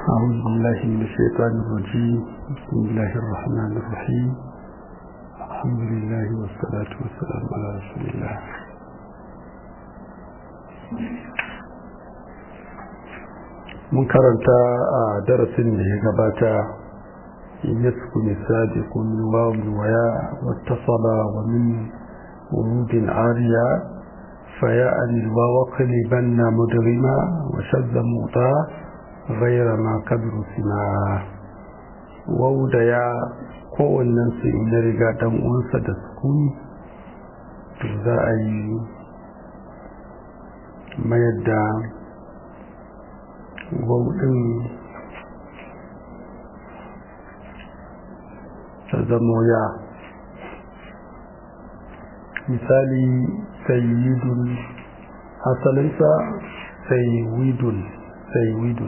أعوذ بالله من الشيطان الرجيم بسم الله الرحمن الرحيم الحمد لله والصلاة والسلام على رسول الله mun karanta a darasin da ya gabata in yasku misali kun wawun waya wattasala wa min wurudin ariya فيأن الواو قلبا مدغما وشذ موطا غير ما كبر سما واو da ya kowannen su in ya riga dan uwansa da sukuni to za a yi mayar da wau din ta zamo ya misali sayyidun asalinsa sayyidun sayyidun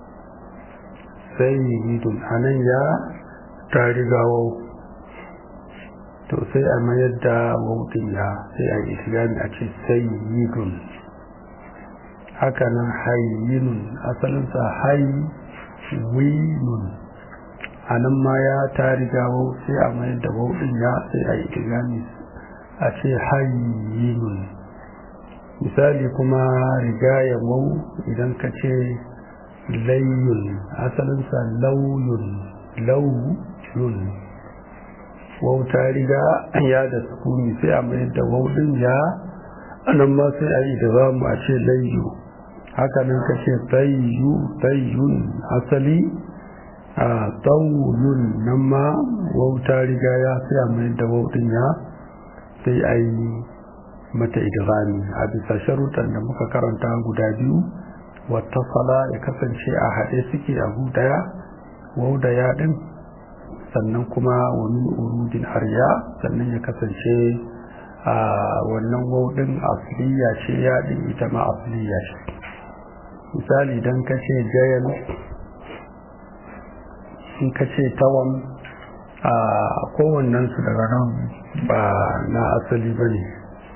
sayyidun anan ya ta riga wau to sai a mayar da wautin ya sai a islami a ce sayyidun hakanan hayyinun asalinsa haywinun anan ma ya ta riga wau sai a mayar da wautin ya sai a islami a ce hayyinun misali kuma rigaya wau idan ka ce layyun asalinsa lauyun lauyun wau ta riga ya da sukuni sai a mayar da wau din ya anan ma sai a yi da za mu a ce layyu hakanan ka ce tayyu tayyun asali a tauyun nan ma wau ta riga ya sai a mayar da wau din ya sai a yi mata idghami a bisa sharuɗan da muka karanta guda biyu wata sala ya kasance a haɗe suke a daya wau da ya ɗin sannan kuma wani urudin arya sannan ya kasance a wannan wau ɗin asliya ce ya ɗin ita ma asliya ce misali don ka ce jayan in ka ce tawan a kowannensu daga nan ba na asali ba ne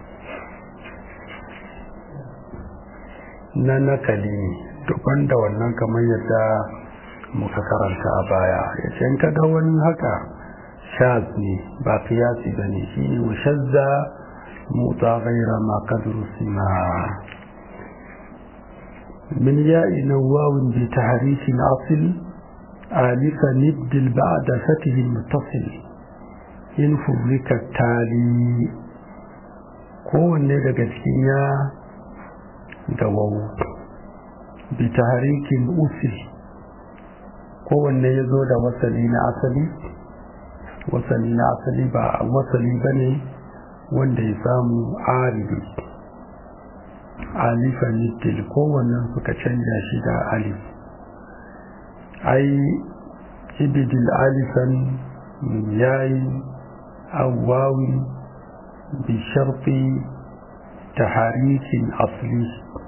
na nakali ne dukkan da wannan kamar yadda muka karanta a baya ya ce in kaga wani haka shaz ne ba kiyasi ba ne shi ne washazza mutsa gaira ma kadru sima min ya'i nawawin bi tahrifin asil alifa nibdil ba'da fatihi muttasil in fubrika tali kowanne daga cikin ya da wawu bi tahrikin usi kowanne ya zo da wasali na asali wasali na asali ba wasali ba ne wanda ya samu aribi alifan nittil kowannen suka canja shi da alif ai ibidil alifan yayi أواو بشرط تحريك أصلي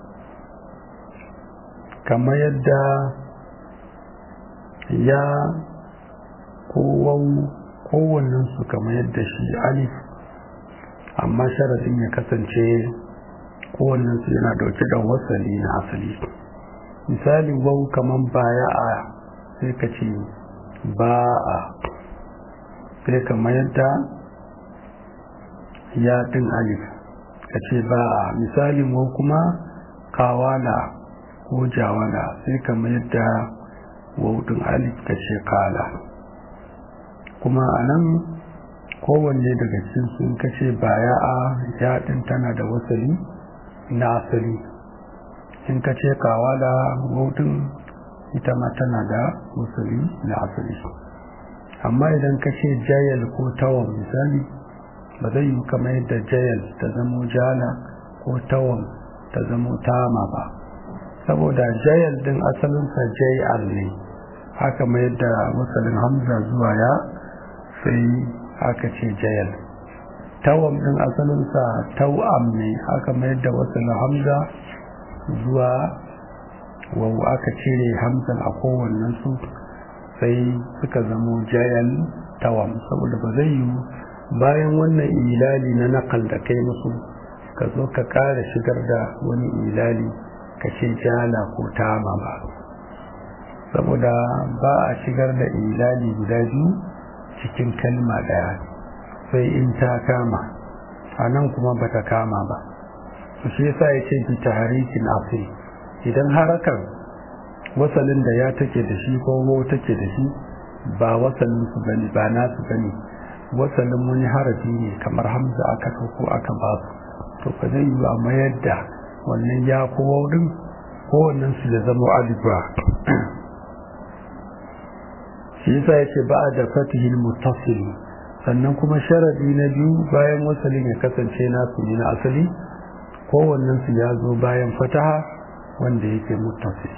كما يدى يا قوة kowannensu kamar yadda shi alif amma sharadin ya kasance kowannensu yana dauke da wasali na asali misali wau kamar baya a sai ka ce ba a sai ka mayar da yaɗin alif ka ce ba a misalin wa kuma kawala ko jawala sai ka mayar da waudin alif ka ce kala kuma a nan kowanne daga cikin sun kace baya a yaɗin tana da wasali na asali in ka ce kawala waudin ita ma tana da wasali na asali amma idan ka ce jayal ko tawon misali ba zai yi kamar yadda jayal ta zamo jala ko tawon ta zamo tama ba saboda jayal din asalinsa jayal ne haka mai yadda wasalin hamza zuwa ya sai aka ce jayal tawon din asalinsa tawam ne haka mai yadda wasalin hamza zuwa wau aka cire hamzan a kowannen su sai suka zamo jayan tawam saboda ba zai yi bayan wannan ilali na nakal da kai musu ka zo ka kara shigar da wani ilali ka ce jala ko tama ba saboda ba a shigar da ilali guda biyu cikin kalma daya sai in ta kama a nan kuma ba ta kama ba su shi yasa ya ce bi taharikin asiri idan harakan wasalin da ya take da shi ko wo take da shi ba wasalin su bane ba nasu bane wasalin wani harafi ne kamar hamza aka ko aka ba su to ba zai yi a mayar da wannan ya ko waudin ko wannan su ya zama alifa shi yasa yace ba da fatihil muttasil sannan kuma sharadi na biyu bayan wasalin ya kasance nasu ne na asali kowannen su ya zo bayan fataha wanda yake muttasil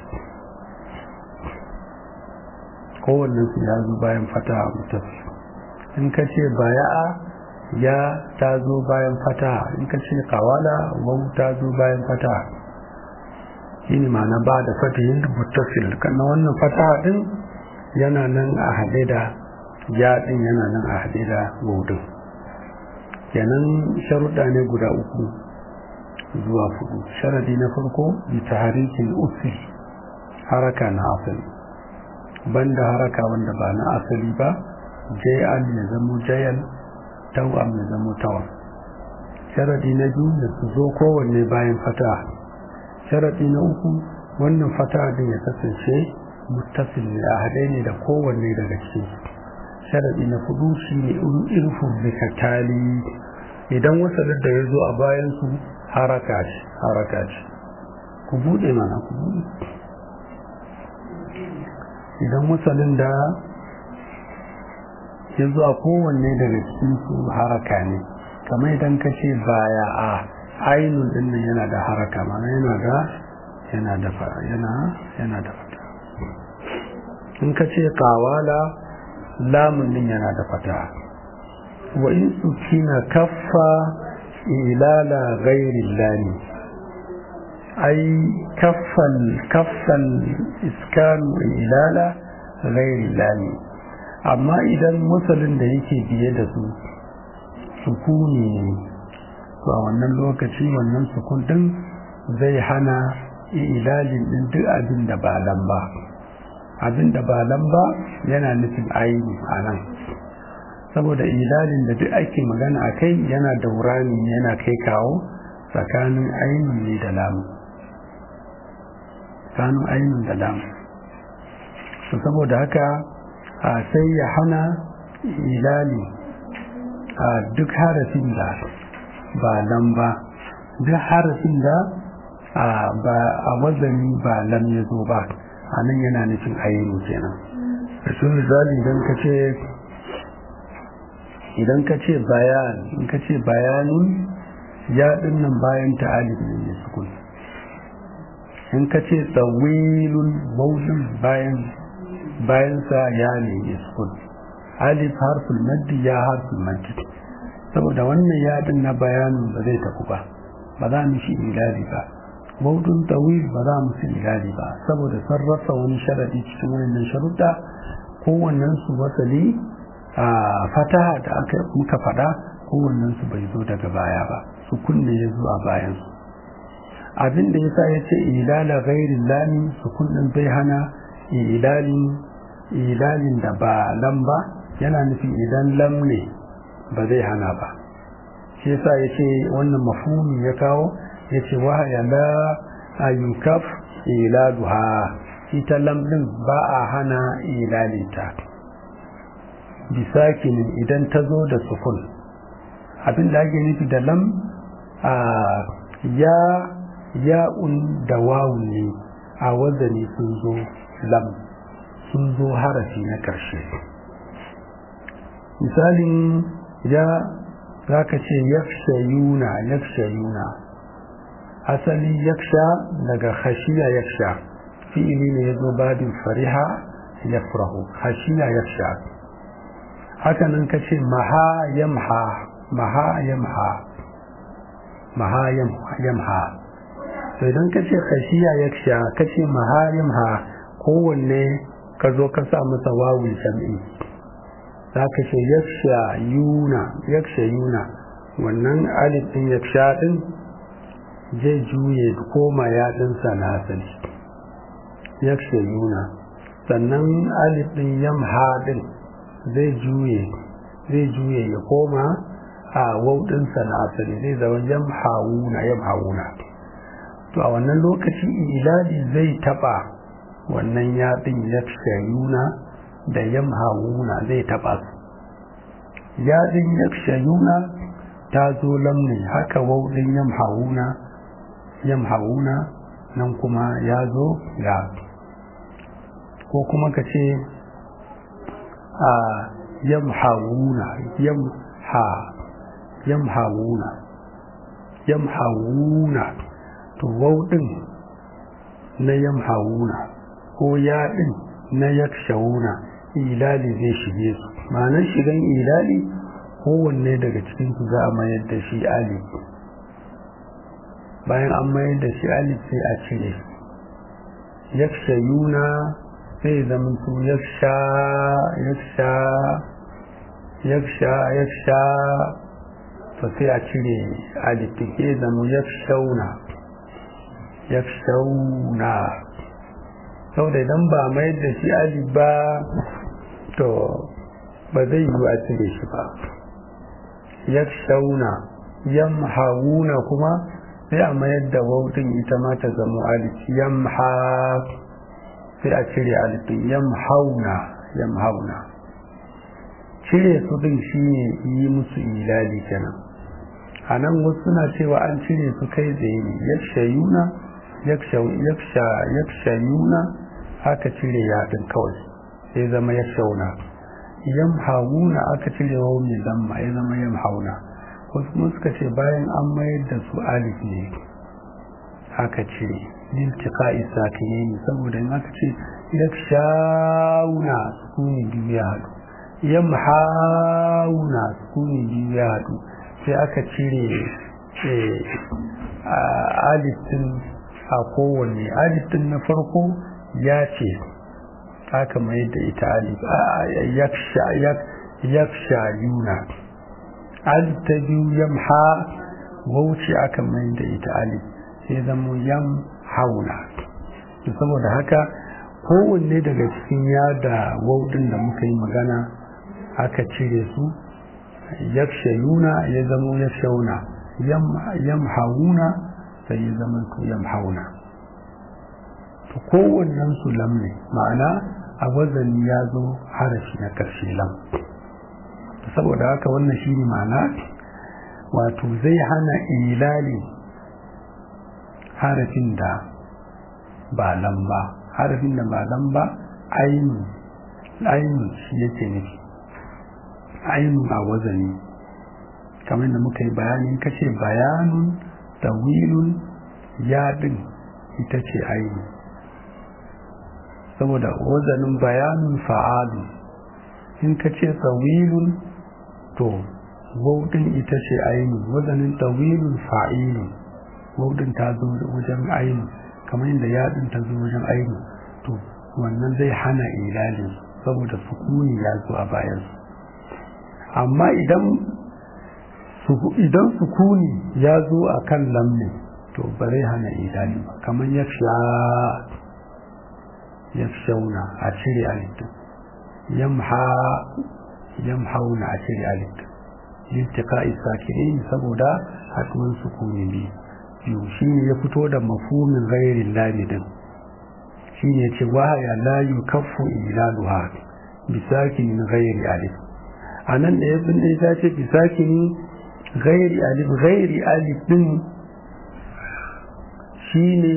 kowannen su ya zo bayan fataha muttasil in ka ce baya'a ya ta zo bayan fataha in ka ce kawala wau ta zo bayan fataha shi ne ma'ana ba da fatihin muttasil kan wannan fataha din yana nan a haɗe da ya din yana nan a haɗe da wudin kenan sharuɗa ne guda uku zuwa fudu sharadi na farko bi taharikin usul haraka na asali banda haraka wanda ba na asali ba jayan ya zamo jayan tawam ya zamo tawam sharadi na biyu da su zo kowanne bayan fata sharadi na uku wannan fata din ya kasance muttasil ne a haɗe ne da kowanne daga cikin sharadi na hudu shi ne irfu bikatali idan wasalin da ya zo a bayan su haraka ce haraka ce ku buɗe mana ku buɗe idan wasalin da ya zo a kowanne daga cikin su haraka ne kamar idan ka ce baya a ainun din nan yana da haraka mana yana da yana da yana yana da fata in ka ce kawala lamun din yana da fata wa in sukina kaffa ilala ghairi lani ai kaffal kaffal iskanu ilala ghairi lani amma idan musulun da yake biye da su sukuni ne to a wannan lokaci wannan sukun din zai hana ilalin din duk abin da ba lamba abin da ba lamba yana nufin aini a nan saboda ilalin da duk ake magana a kai yana daurani yana kai kawo tsakanin aini ne da lamu tsakanin aini da lamu saboda haka sai ya hana ilali a duk harafin da ba nan ba duk harafin da a wazani ba lam ya zo ba a nan yana nufin ayyano kenan da su misali idan ka ce idan ka ce bayan in ka ce bayanun ya nan bayan ta'alif ne ya sukun in ka ce tsawilun maulin bayan bayansa ya ne iskun alif harful maddi ya harful maddi saboda wannan yadin na bayanin ba zai tafi ba ba za mu shi ilali ba maudun tawil ba za mu shi ilali ba saboda sarrafa wani sharadi cikin wannan sharuɗa kowannen su wasali a fataha da aka muka faɗa kowannen su bai zo daga baya ba su kunne ya zo a bayan su abin da yasa ya ce ilala ghairi lami su kunnen bai hana ilalin ilalin da ba lam ba yana nufin idan lam ne ba zai hana ba shi yasa yace wannan mafhumi ya kawo yace wahaya la ayukaf iladuha ita lam din ba a hana ilalinta bisakin idan ta zo da sukun abin da ake nufi da lam a ya ya'un da wawun ne a wazani sun zo lam sun zo harafi na ƙarshe misalin ya za ka ce yakshayuna yakshayuna asali yaksha daga khashiya yaksha fi'ili ne ya zo babin fariha yafrahu khashiya yaksha haka nan ka ce maha yamha maha yamha maha yamha sai don ka ce khashiya yaksha ka ce maha yamha kowanne ka zo ka sa masa wawun jam'i za ka ce yaksha yuna yaksha yuna wannan alif din yaksha din zai juye koma yaɗinsa na asali yaksha yuna sannan alif din yamha din zai juye zai juye ya koma a waudinsa na asali zai zama yamhawuna yamhawuna to a wannan lokaci ilali zai taba wannan yaɗin yakshayuna da yamhawuna zai taba su yaɗin yakshayuna ta zo lamni haka waudin yamhawuna yamhawuna nan kuma ya zo ya ko kuma ka ce a yamhawuna yamha yamhawuna yamhawuna to wauɗin na yamhawuna ko yaɗin na yakshawuna ilali zai shige su ma'anar shigan ilali kowanne daga cikinsu za a mayar da shi alif bayan an mayar da shi alif sai a cire yakshayuna sai zama su yaksha yaksha yaksha yaksha to sai a cire alifin ke zama yakshauna yakshauna saboda idan ba mai da shi alif ba to ba zai yi a cire shi ba yakshauna yamhauna kuma sai a mayar da wautin ita ma ta zama alif yamha sai a cire alifin yamhauna yamhauna cire su din shine yi musu ilali kenan a nan wasu suna cewa an cire su kai tsaye ne yakshayuna yakshayuna aka cire yaɗin kawai sai zama yakshauna yamhauna aka cire wa mai zamma ya zama yamhauna wasu kuma suka ce bayan an mayar da su alif ne aka cire liltika isa ka yi saboda in aka ce yakshauna sukuni biyu ya haɗu yamhauna sukuni biyu ya haɗu sai aka cire alifin a kowanne alifin na farko ya ce aka mai da ita alif yaksha yuna alif ta biyu yamha wauce aka mai da ita alif sai zama yam hauna saboda haka kowanne daga cikin yada waudin da muka yi magana aka cire su yakshayuna ya zama yakshauna yamhauna sai ya zama su yamhauna to kowannen su lam ne ma'ana a wazani ya zo harafi na karshe lam saboda haka wannan shi ne ma'ana wato zai hana ilali harafin da ba lam ba harafin da ba lam ba ainu ainu shi yake nufi ainu a wazani kamar da muka yi bayanin kace bayanun tawilun yadin ita ce ainu saboda wazanin bayanun fa'alu in ka ce tawilun to waudin ita ce ainu wazanin tawilun fa'ilun waudin ta zo wajen ainu kamar yadda yadin ta zo wajen ainu to wannan zai hana ilali saboda sukuni ya zo a bayansu amma idan idan sukuni ya zo a kan lamni to ba zai hana idani ba kamar ya ya shauna a cire alittu yamha yamhauna a cire alittu lintika isakirin saboda haɗuwar sukuni biyu biyu shi ne ya fito da mafumin gairin lamidin shi ne ce wahaya la yukaffu ilaluha bisakin gairi alif a nan da ya bin da ce bisakin gairi alif gairi alif din shi ne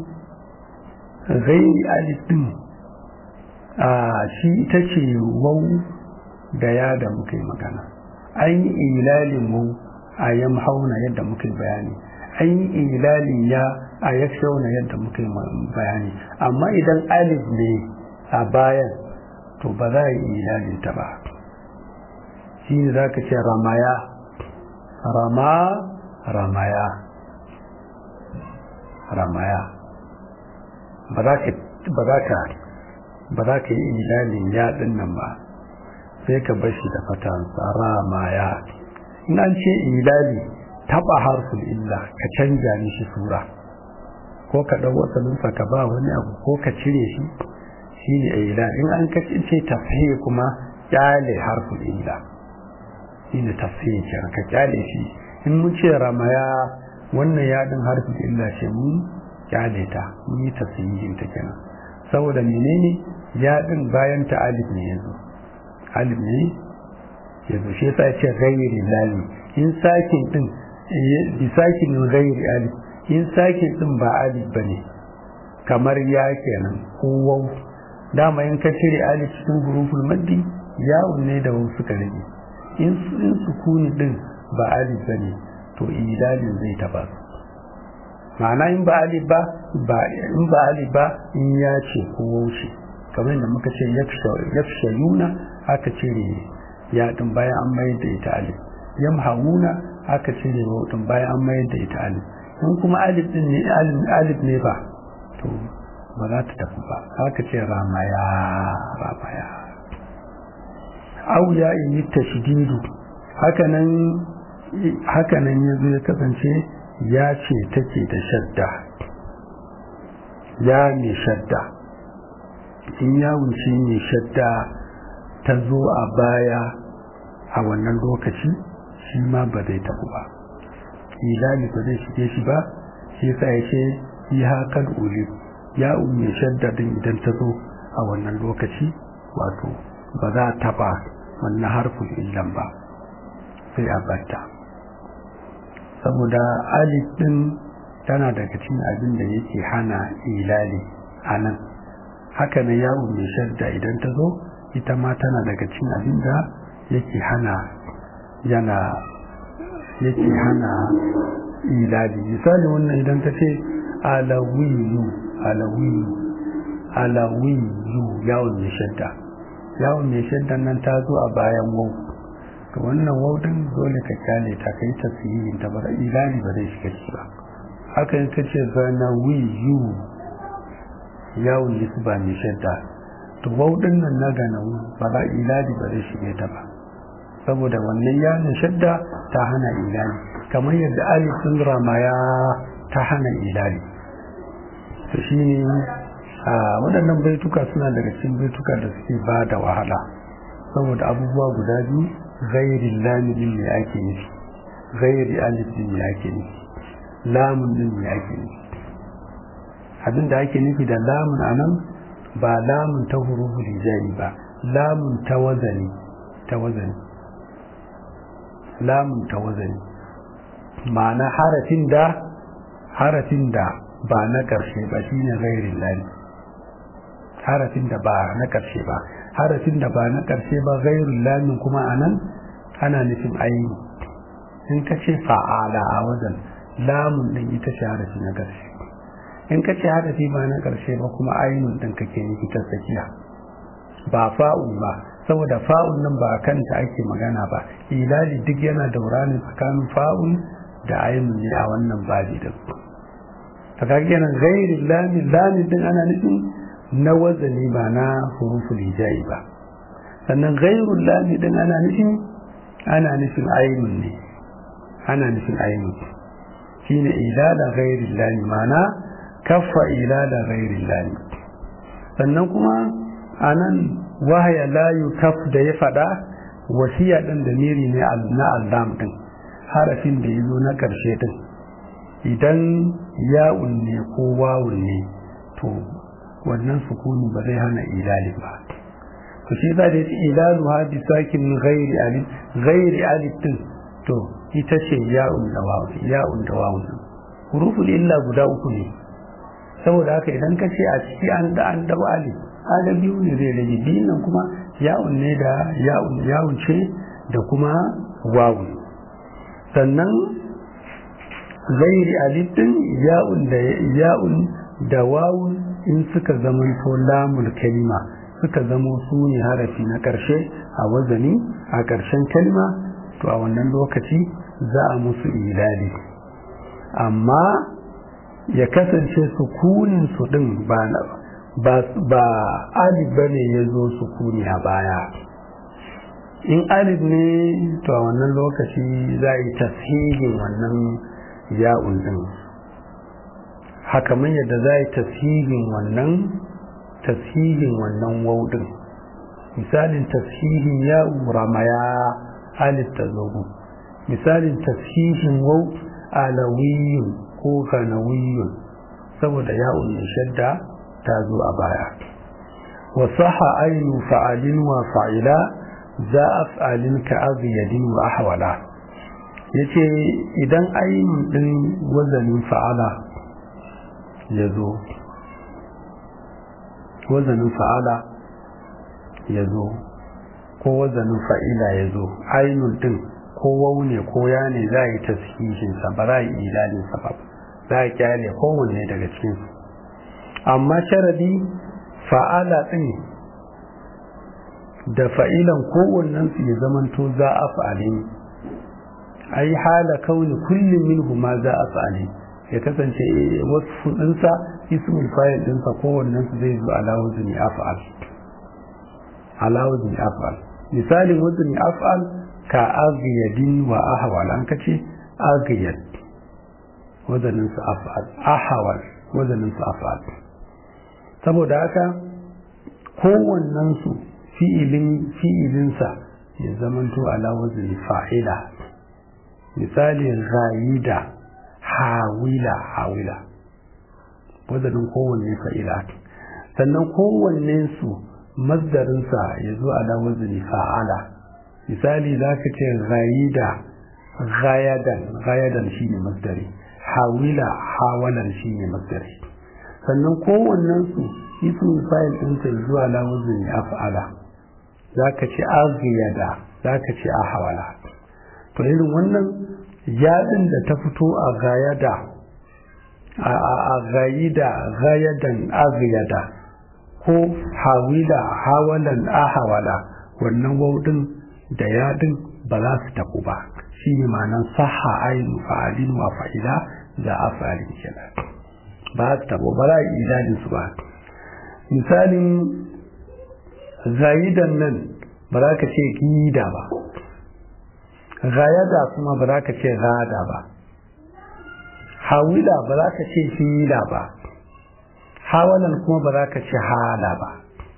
gairi alif din a shi ita ce wau da ya da muka yi magana an yi ilalin wau a yamhauna yadda muka yi bayani an yi ilalin ya a yakshauna yadda muka yi bayani amma idan alif ne a bayan to ba za a yi ilalin ta ba shi ne za ka ce ramaya rama ramaya ramaya ba za ka ba za ka yi ilalin yaɗin nan ba sai ka bashi da fatansa ramaya in an ce ilali taɓa harfin illa ka canja mishi sura ko ka ɗau wasalinsa ka ba wani abu ko ka cire shi shine ila in an kace tafhim kuma kyale harful ila shine tafhim kenan ka kyale shi in mun ce ramaya wannan yadin harful illa ce mun kyale ta mun yi tafhimin ta kenan saboda menene yadin bayan ta alif ne yanzu alif ne yanzu shi yasa ce ghairi lali in sakin din bi sakin ghairi alif in sakin din ba alif bane kamar ya kenan ko waw dama in ka cire alif cikin huruful maddi ya'un ne da wasu suka rage in in sukuni din ba alif bane to idalin zai taba ma'ana in ba alif ba ba in ba alif ba in ya ce ko wauce kamar yadda muka ce yafshayuna aka cire ya din bayan an mayar da ita alif yamhawuna aka cire wa din bayan an mayar da ita alif in kuma alif din ne alif ne ba to ba za ta tafi ba haka ce ramaya ramaya au ya yi tashdidu hakanan hakanan yazo ya kasance ya ce take da shadda ya ne shadda in ya wuce ne shadda ta zo a baya a wannan lokaci shi ma ba zai tafi ba ilali ba zai shige shi ba shi yasa ya ce yi hakan uli ya umme shadda din idan ta zo a wannan lokaci wato ba za ta ba wannan harfin illan ba sai a batta saboda alif din tana daga cikin abin da yake hana ilali a nan haka na ya umme shadda idan ta zo ita ma tana daga cikin abin da yake hana yana yake hana ilali misali wannan idan ta ce alawiyu alawiyu alawiyu yawon mai shadda yawon mai shadda nan ta zo a bayan wau to wannan wau din dole ka kyale ta kai tasirin ta bara ilali ba zai shiga shi ba haka in ta ce zanawiyu yawon nisba mai shadda to wau din nan na ganawu ba za ilali ba zai shige ta ba saboda wannan yawon shadda ta hana ilali kamar yadda alif sun ramaya ta hana ilali to shi ne waɗannan baituka suna daga cikin baituka da suke ba da wahala saboda abubuwa guda biyu gairi laminin ne ake nufi gairi alif din ne ake nufi lamun din ne ake nufi abin da ake nufi da lamun a nan ba lamun ta hurufu rijali ba lamun ta wazani ta wazani lamun ta wazani ma'ana harafin da harafin da ba na ƙarshe ba shine gairin lani harafin da ba na ƙarshe ba harafin da ba na ƙarshe ba gairin lamin kuma a nan ana nufin aini in ka ce fa'ala a wajen lamun ɗin ita ce harafi na ƙarshe in ka ce harafi ba na ƙarshe ba kuma ainihin ɗin kake nufi ta tsakiya ba fa'un ba saboda fa'un nan ba a kanta ake magana ba ilali duk yana daura ne tsakanin fa'un da ainihin ne a wannan babi din kaga kenan gairin lamin lamin din ana nufin na wazani ba na huruful hijai ba sannan gairul lamin din ana nufin ana nufin ainun ne ana nufin ainun shine ilala gairin lamin mana kaffa ilala gairin lamin sannan kuma anan wahaya la yukaf da ya fada wasiya din da miri ne na allam din harafin da yazo na karshe din idan ya'un ne ko wawun ne to wannan sukuni ba zai hana ilali ba to shi za da yace ilalu ha bi sakin ghairi alif ghairi alif din to ita ce ya'un da wawun ya'un da wawun huruful illa guda uku ne saboda haka idan ka ce a ciki an da an da alif ada biyu ne zai rage biyun nan kuma ya'un ne da ya'un ya'un ce da kuma wawun sannan gairi alifin ya'un da ya'un da wawun in suka zama to lamul kalima suka zamo su ne harafi na ƙarshe a wazani a ƙarshen kalma to a wannan lokaci za a musu ilali amma ya kasance sukunin su din ba ba ba alif bane ya zo sukuni a baya in alif ne to a wannan lokaci za a yi tasirin wannan ya'un din haka man yadda za a yi tasirin wannan tashihin wannan waudin misalin tashihin ya ramaya alif ta zogu misalin tashihin wau alawiyun ko ganawiyun saboda ya'un shadda ta zo a baya wa saha ainu fa'alin wa fa'ila za af'alin ka aziyadin wa ahwala yace idan ainun din wazanin fa'ala ya zo wazanin fa'ala ya zo ko wazanin fa'ila ya zo ainun din ko waune ko ya ne za a yi tashihinsa ba za a yi ilalinsa ba za a kyale kowanne daga cikinsu amma sharadi fa'ala ɗin da fa'ilan kowannensu ya zamanto za a fa'ali ai hala kauni kullum minhu ma za a fa'ali ya kasance wasu ɗinsa ismul fayil ɗinsa kowannensu zai zo alawuzin af'al alawuzin af'al misalin wuzin af'al ka agiyadin wa ahwal an kace agiyad wazanin su af'al ahwal wazanin su af'al saboda haka kowannen su fi'ilin fi'ilinsa ya zamanto ala wazni fa'ila misali ghayida hawila hawila wazanin kowanne fa'ila sannan kowanne su masdarinsa ya zo ala wazni fa'ala misali za ka ce ghayida ghayadan ghayadan shine masdari hawila hawalan shine masdari sannan kowannen su ismul fa'il ɗinsa zuwa la wazni af'ala za ka ce aghiyada za ka ce ahawala to irin wannan yadin da ta fito a gayada a gayida gayadan aghiyada ko hawila hawalan ahawala wannan waudin da yadin ba za su tabu ba shi ne ma'anan saha ainu fa'alin wa fa'ila da afalin kenan ba su tabo ba za a yi idadin su ba misalin zayidan nan ba za ka ce gida ba gayada kuma ba za ka ce gada ba hawila ba za ka ce hila ba hawalan kuma ba za ka ce hala ba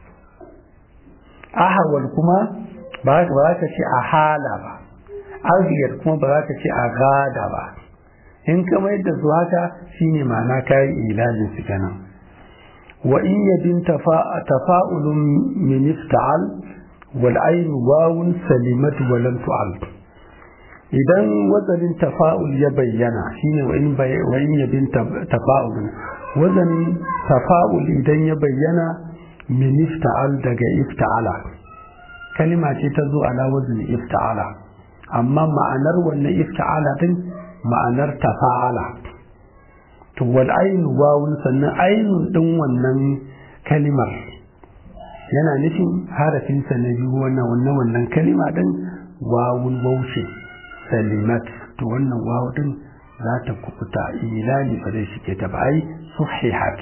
ahawal kuma ba za ka ce a hala ba arziyar kuma ba za ka ce a gada ba in ka mai da su haka shine ma'ana kayan ilalin su kenan wa in yabin tafa'ulun min ifta'al wal ayn wawun salimat wa lam tu'al idan wazanin tafa'ul ya bayyana shine wa in wa in yabin tafa'ulun wazanin tafa'ul idan ya bayyana min ifta'al daga ifta'ala kalima ce ta zo ala wazni ifta'ala amma ma'anar wannan ifta'ala din ma'anar tafa'ala to wal ainu wawun sannan ainun din wannan kalimar yana nufin harafin sa na biyu wannan wannan wannan kalima din wawun wauce salimat to wannan wawu din za ta kubuta ilali ba zai shige ta ba ai suhihat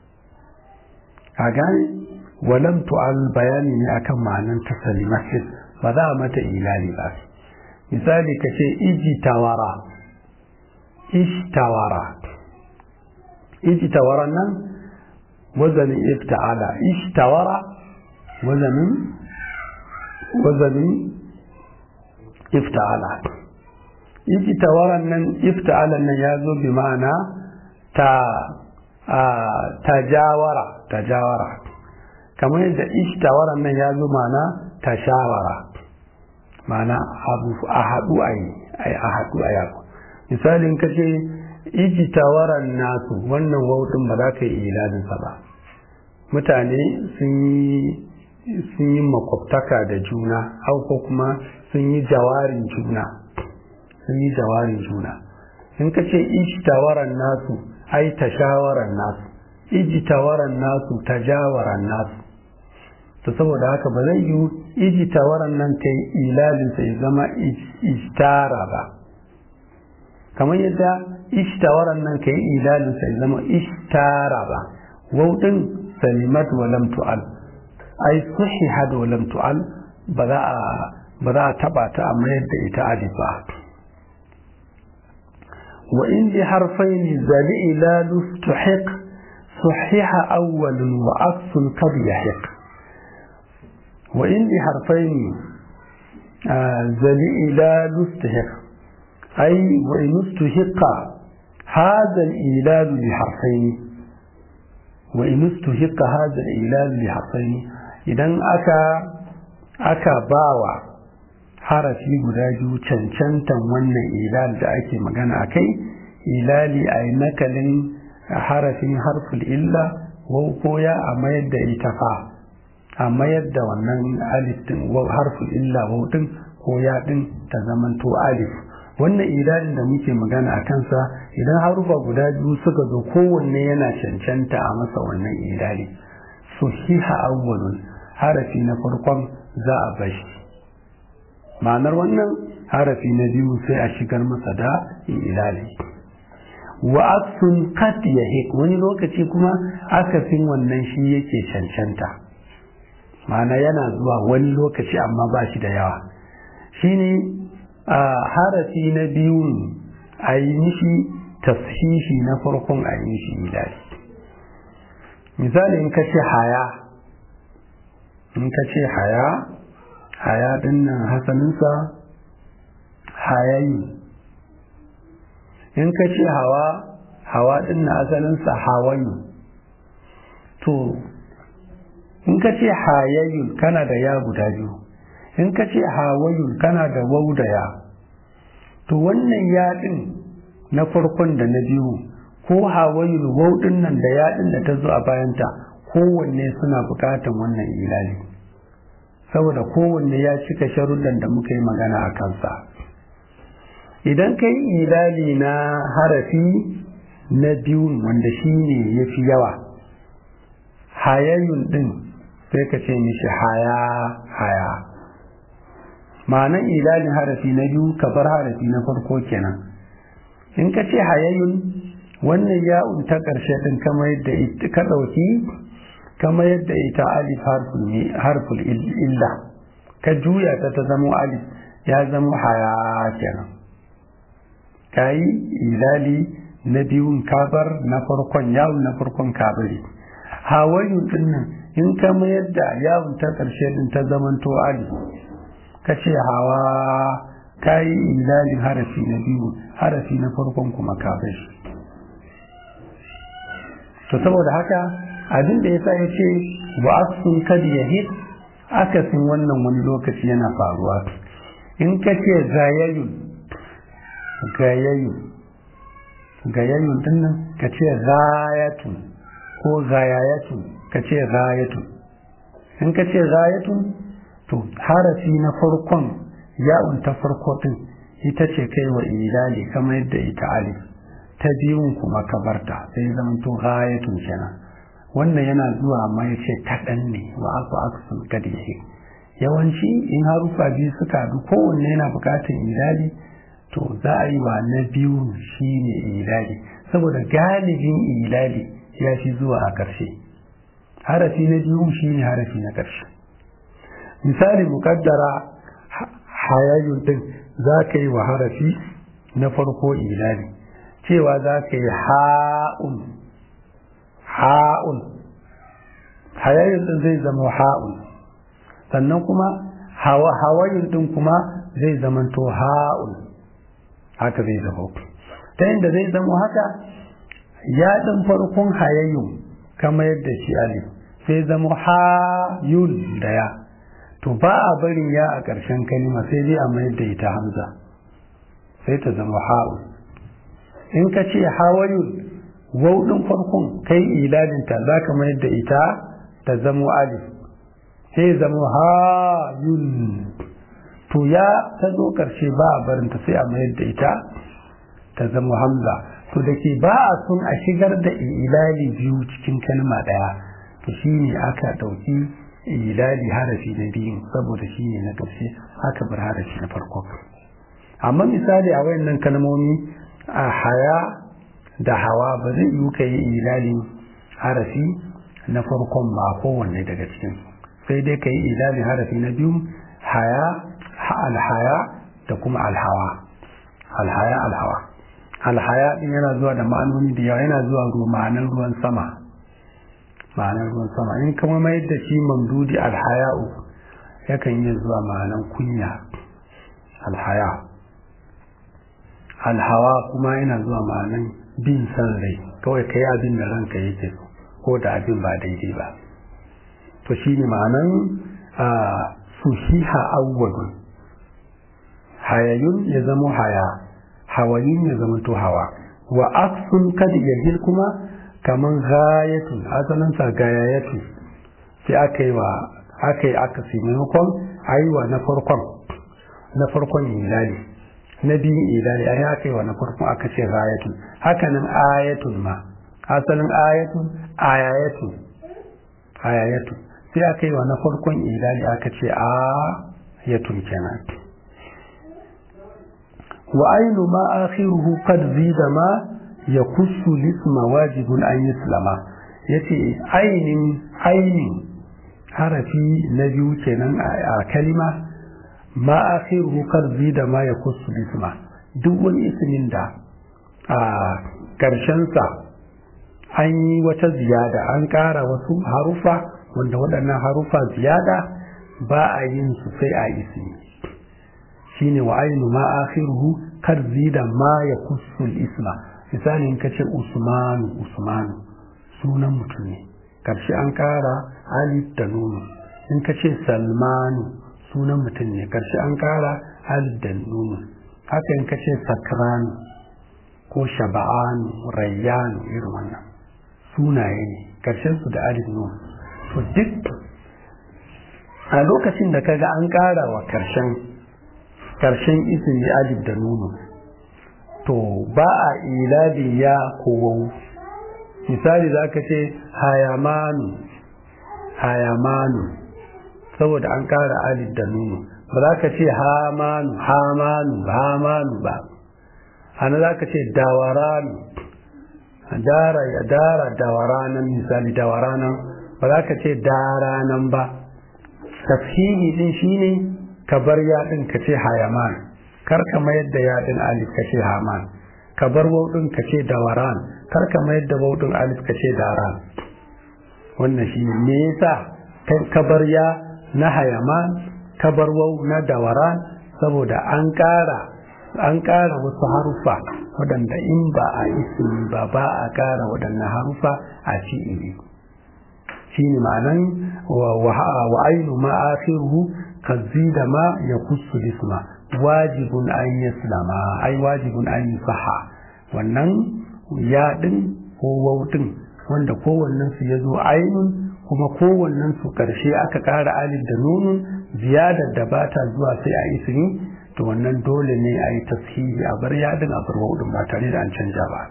a gane walam tu'al bayani ne akan ma'anar ta salimat ba za a mata ilali ba misali ka ce iji tawara ishtawara iji tawara nan wazanin ifta'ala ishtawara wazanin wazanin ifta'ala iji tawaran nan ifta'ala nan ya zo bi ma'ana ta tajawara tajawara kamar yadda ishtawaran nan ya zo ma'ana tashawara ma'ana abu a haɗu a yi a haɗu a yako misalin ka ce iji tawaran nasu wannan wautin ba za ka yi ilalinsa ba mutane sun yi makwabtaka da juna hau ko kuma sun yi jawarin juna sun yi jawarin juna in ka ce iji tawaran nasu ai tashawaran nasu iji tawaran nasu tajawaran nasu to saboda haka ba zai yi iji tawaran nan ta yi ilalinsa ya zama ishtara ba kamar yadda ishtawaran nan ka yi ilalinsa ya zama ishtara ba wauɗin salimat wa lam tu'al ai suhihat wa lam tu'al ba za a ba za a taba ta amma yadda ita alif ba wa in bi harfaini zali ilalu tuhiq صحيح أول وعكس قد يحق وإن بحرفين ذل إلى نستحق أي وإن استحق هذا الإيلاد بحرفين وإن استحق هذا الإيلاد بحرفين إذا أكا أكا باوى harafi guda biyu cancantan wannan ilal da ake magana a kai ilali a yi nakalin harafin harful illa wau ko ya a mayar da ita fa a mayar da wannan alif din harful illa wau din ko ya din ta zamanto alif wannan ilalin da muke magana a kansa idan harufa guda biyu suka zo kowanne yana cancanta a masa wannan ilali sahiha awwalun harafi na farkon za a bashi ma'anar wannan harafi na biyu sai a shigar masa da ilali wa aksun kat yahik wani lokaci kuma akasin wannan shi yake cancanta ma'ana yana zuwa wani lokaci amma ba shi da yawa shine a harafi na biyu a yi mishi tashishi na farkon a yi mishi ilali misali in ka ce haya in ka ce haya haya din nan hasaninsa hayayi in ka ce hawa hawa din nan asalinsa hawayi to in ka ce hayayi kana da ya guda biyu in ka ce hawayi kana da wau da ya to wannan ya din na farkon da na biyu ko hawayi wau din nan da ya din da ta zo a bayanta kowanne suna bukatan wannan ilali saboda kowanne ya cika sharuddan da muka yi magana a kansa idan ka yi ilali na harafi na biyu wanda shi ne ya fi yawa hayayyun ɗin sai ka ce mishi haya haya ma'anan ilalin harafi na biyu ka bar harafi na farko kenan in ka ce hayayyun wannan ya'un ta ƙarshe ɗin kamar yadda ka ɗauki kama yadda ita alif harful illa ka juya ta ta zama alif ya zama haya kenan ka yi ilali na biyun kabar na farkon yawon na farkon kabari hawayu din nan in kama yadda yawon ta ƙarshe din ta zamanto alif ka ce hawa ka yi ilalin harafi na biyu harafi na farkon kuma kabari to saboda haka abin da yasa ya ce wa asun kad yahid akasin wannan wani lokaci yana faruwa in ka ce gayayun gayayun gayayun din nan ka ce gayatun ko gayayatun ka ce gayatun in ka ce gayatun to harafi na farkon ya'un ta farko din ita ce kai wa ilali kamar yadda ita alif ta biyun kuma kabarta sai zama to gayatun kenan wannan yana zuwa amma ya ce kaɗan ne wa aku aksun kadihi yawanci in harufa biyu suka haɗu kowanne yana buƙatar ilali to za a yi wa na biyu shi ne ilali saboda galibin ilali ya fi zuwa a ƙarshe harafi na biyu shi ne harafi na ƙarshe misali muƙaddara hayayyun ɗin za ka yi wa harafi na farko ilali cewa za ka yi ha'un ha'un hayayin din zai zama ha'un sannan kuma hawa hawayin din kuma zai zama to ha'un haka zai zama ta yadda zai zama haka ya din farkon hayayin kama yadda shi alif sai zama hayun da ya to ba a barin ya a ƙarshen kalima sai dai a mayar da ita hamza sai ta zama ha'un in ka ce hawayun wau ɗin farkon kai ilalinta za ka mayar da ita ta zamo alif sai zamo hayun to ya ta zo ƙarshe ba a barinta sai a mayar da ita ta zamo hamza to da ke ba a sun a shigar da ilali biyu cikin kalma ɗaya to shi ne aka ɗauki ilali harafi na biyu saboda shi ne na ƙarshe aka bar harafi na farko amma misali a wayannan kalmomi a haya da hawa ba zai yi ka yi ilalin harafi na farkon ba kowanne daga cikin sai dai ka yi ilalin harafi na biyu haya alhaya da kuma alhawa alhaya alhawa alhaya din yana zuwa da ma'anoni da yawa yana zuwa ma'anar ruwan sama ma'anar ruwan sama in kama mai da shi mamdudi alhaya'u yakan yi zuwa ma'anar kunya alhaya alhawa kuma yana zuwa ma'anar bin san rai kawai kai abin da ranka yake so ko da abin ba daidai ba to shi ne ma'anar suhiha awwalun hayayun ya zama haya hawayin ya zama to hawa wa aksun kad yahil kuma kaman gayatun asalin sa gayayatu sai aka yi wa aka yi aka fi maimakon aiwa na farkon na farkon ilali na biyun ilali ai aka yi wa na farkon aka ce gayatun hakanan ayatun ma asalin ayatun ayayatun ayayatun sai aka yi wa na farkon ilali aka ce ayatun kenan wa ainu ma akhiruhu qad zida ma yakussu lisma wajibun an yuslama yace ainin ainin harafi na biyu kenan a kalima ma akhiruhu qad zida ma yakussu lisma duk wani ismin da a karshen sa an yi wata ziyada an ƙara wasu harufa wanda waɗannan harufa ziyada ba a yin su sai a ismi shine wa ainu ma akhiruhu kar zida ma ya kussul isma misali in kace usmanu usmanu sunan mutum ne karshe an kara alif da nunu in kace salmanu sunan mutum ne karshe an kara alif da nunu haka in kace sakranu ko shaba'anu rayyanu irin wannan sunaye ne karshen su da alif nunu to duk a lokacin da kaga an kara wa karshen karshen ismi alif da nunu to ba a iladin ya kowau misali za ka ce hayamanu hayamanu saboda an kara alif da nunu ba za ka ce hamanu hamanu hamanu ba ana za ka ce dawaranu dara ya dara dawaranan misali dawaranan ba za ka ce daranan ba tafhimi din shine ka bar yaɗin ka ce hayaman kar ka mayar da yaɗin alif ka ce haman ka bar wauɗin ka ce dawaran kar ka mayar da wauɗin alif ka ce daran wannan shi ne me yasa ka bar ya na hayaman ka bar wau na dawaran saboda an ƙara an ƙara wasu harufa waɗanda in ba a ismi ba ba a ƙara waɗannan harufa a fi'ili shine ma'anan wa ainu ma akhiruhu كالزيد ما يخص الاسم واجب أن يسلم أي واجب أن يصح wannan ya ɗin ko wautin wanda kowannen su ya zo ainun kuma kowannen su ƙarshe aka ƙara alif da nunun ziyadar da ba ta zuwa sai a ismi to wannan dole ne a yi tashihi a bar yaɗin a bar wautin ba tare da an canja ba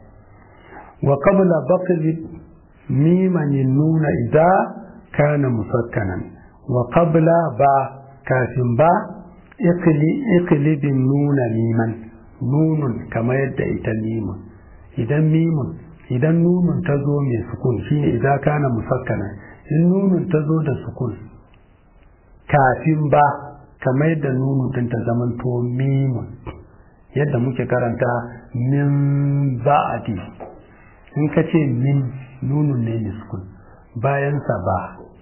wa qabla baqli miman nuna idza kana musakkanan wa qabla ba kafin ba ikilibin nuna miman nunun kamar yadda ita mimun idan mimun idan nunun ta zo mai sukun shine idan kana musakkana in nunun ta zo da sukun kafin ba kamar yadda nunun din ta zamanto mimun yadda muke karanta min ba'adi in ka ce min nunun ne mai sukun bayansa ba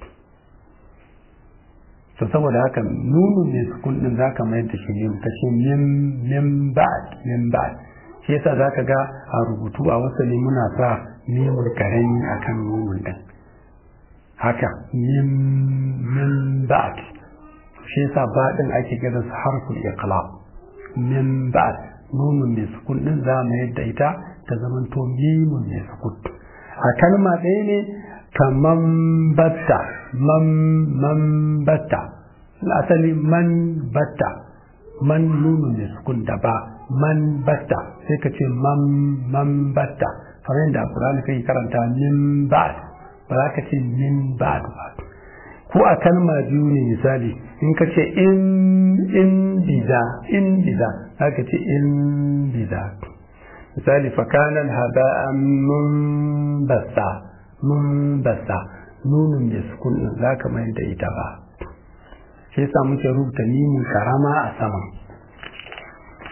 to saboda haka nunu mai sukun din zaka mayar da shi mim ka ce mim mim ba'd mim ba'd shi yasa zaka ga a rubutu a wasali muna sa mimun karami akan nunun din haka mim mim ba'd shi yasa ba din ake kira su harful iqlab mim ba'd nunun mai sukun din za mu yadda ita ta zamanto mimun mai sukun a kalma ɗaya ne kaman batta man man batta asali man batta man nunu ne sukun da ba man batta sai ka ce man man batta kamar yadda a Qur'ani kai karanta min ba'd ba za ka ce min ba'd ba ko a kalma biyu ne misali in ka ce in in biza in biza za ka ce in biza misali fakanan haba'an mun basta mun basta nunun da sukun din za ka mayar da ita ba shi yasa muke rubuta mimin karama a saman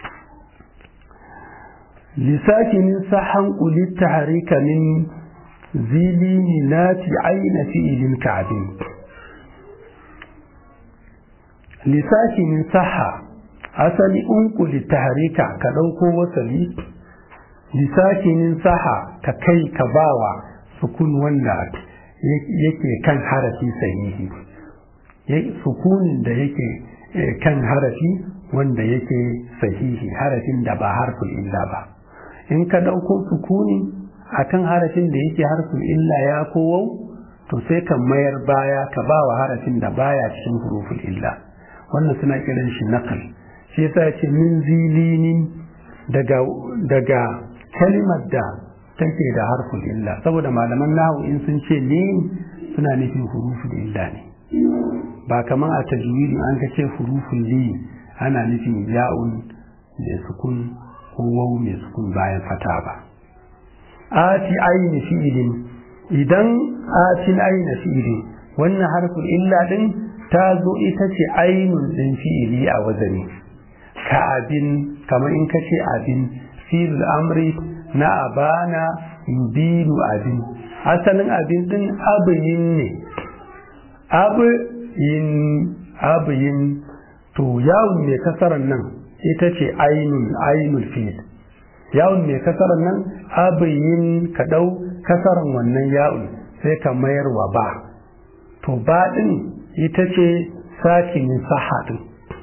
lisakinin sahan kulit taharika min zilini nati aina fi'ilin ka'abin lisakinin saha asali unkuli taharika ka ɗauko wasali lisakinin saha ka kai ka bawa sukun wanda yake kan harafi sahihi sukunin da yake kan harafi wanda yake sahihi harafin da ba harfin illa ba in ka ɗauko sukuni akan harafin da yake harfin illa ya kowau to sai ka mayar baya ka ba wa harafin da baya cikin hurufin illa wannan suna kiran shi nakal shi yasa ce min zilinin daga daga kalimar da take da harfin illa saboda malaman nahu in sun ce lin suna nufin hurufin illa ne ba kamar a tajwidi an ka ce hurufin lin ana nufin ya'un mai sukun ko wau mai sukun bayan fata ba ati aini fi'ilin idan atin aina fi'ilin wannan harfin illa din ta zo ita ce ainun din fi'ili a wazani ka abin kamar in ka ce abin fi'il amri na abana yubilu abin asalin abin din abiyin ne abiyin abiyin to yawon mai kasarar nan ita ce ainun ainul fi'il yawon mai kasarar nan abiyin ka ɗau kasarar wannan yawon sai ka mayar wa ba to ba ɗin ita ce sakinin sahadin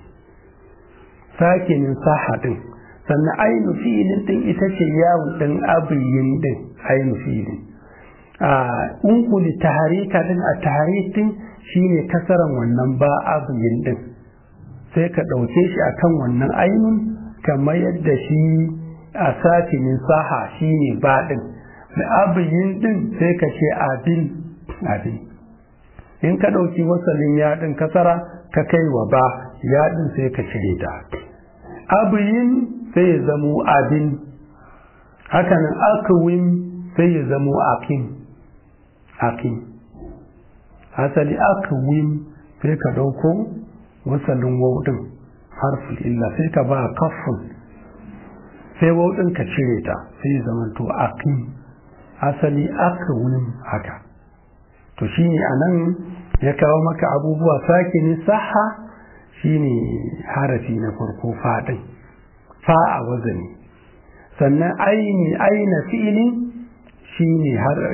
sakinin sahadin sannan ainu fi'ilin ɗin ita ce yawon ɗin abiyin ɗin ainu fi'ilin a unkuli taharika ɗin a taharikin shine kasaran wannan ba abiyin ɗin sai ka ɗauke shi akan wannan ainun kamar yadda shi a sakinin saha shine ba ɗin da abiyin ɗin sai ka ce abin abin in ka ɗauki wasalin yaɗin kasara ka kai wa ba yaɗin sai ka cire ta abiyin sai ya zamo abin hakanan akawin sai ya zamo akin akin asali akawin sai ka ɗauko wasalin wauɗin harfin illa sai ka ba kafin sai wauɗin ka cire ta sai ya zama to akin asali akawin haka to shine a nan ya kawo maka abubuwa sake ne saha shine harafi na farko faɗin fa a wazani sannan aini aina fi'ili shine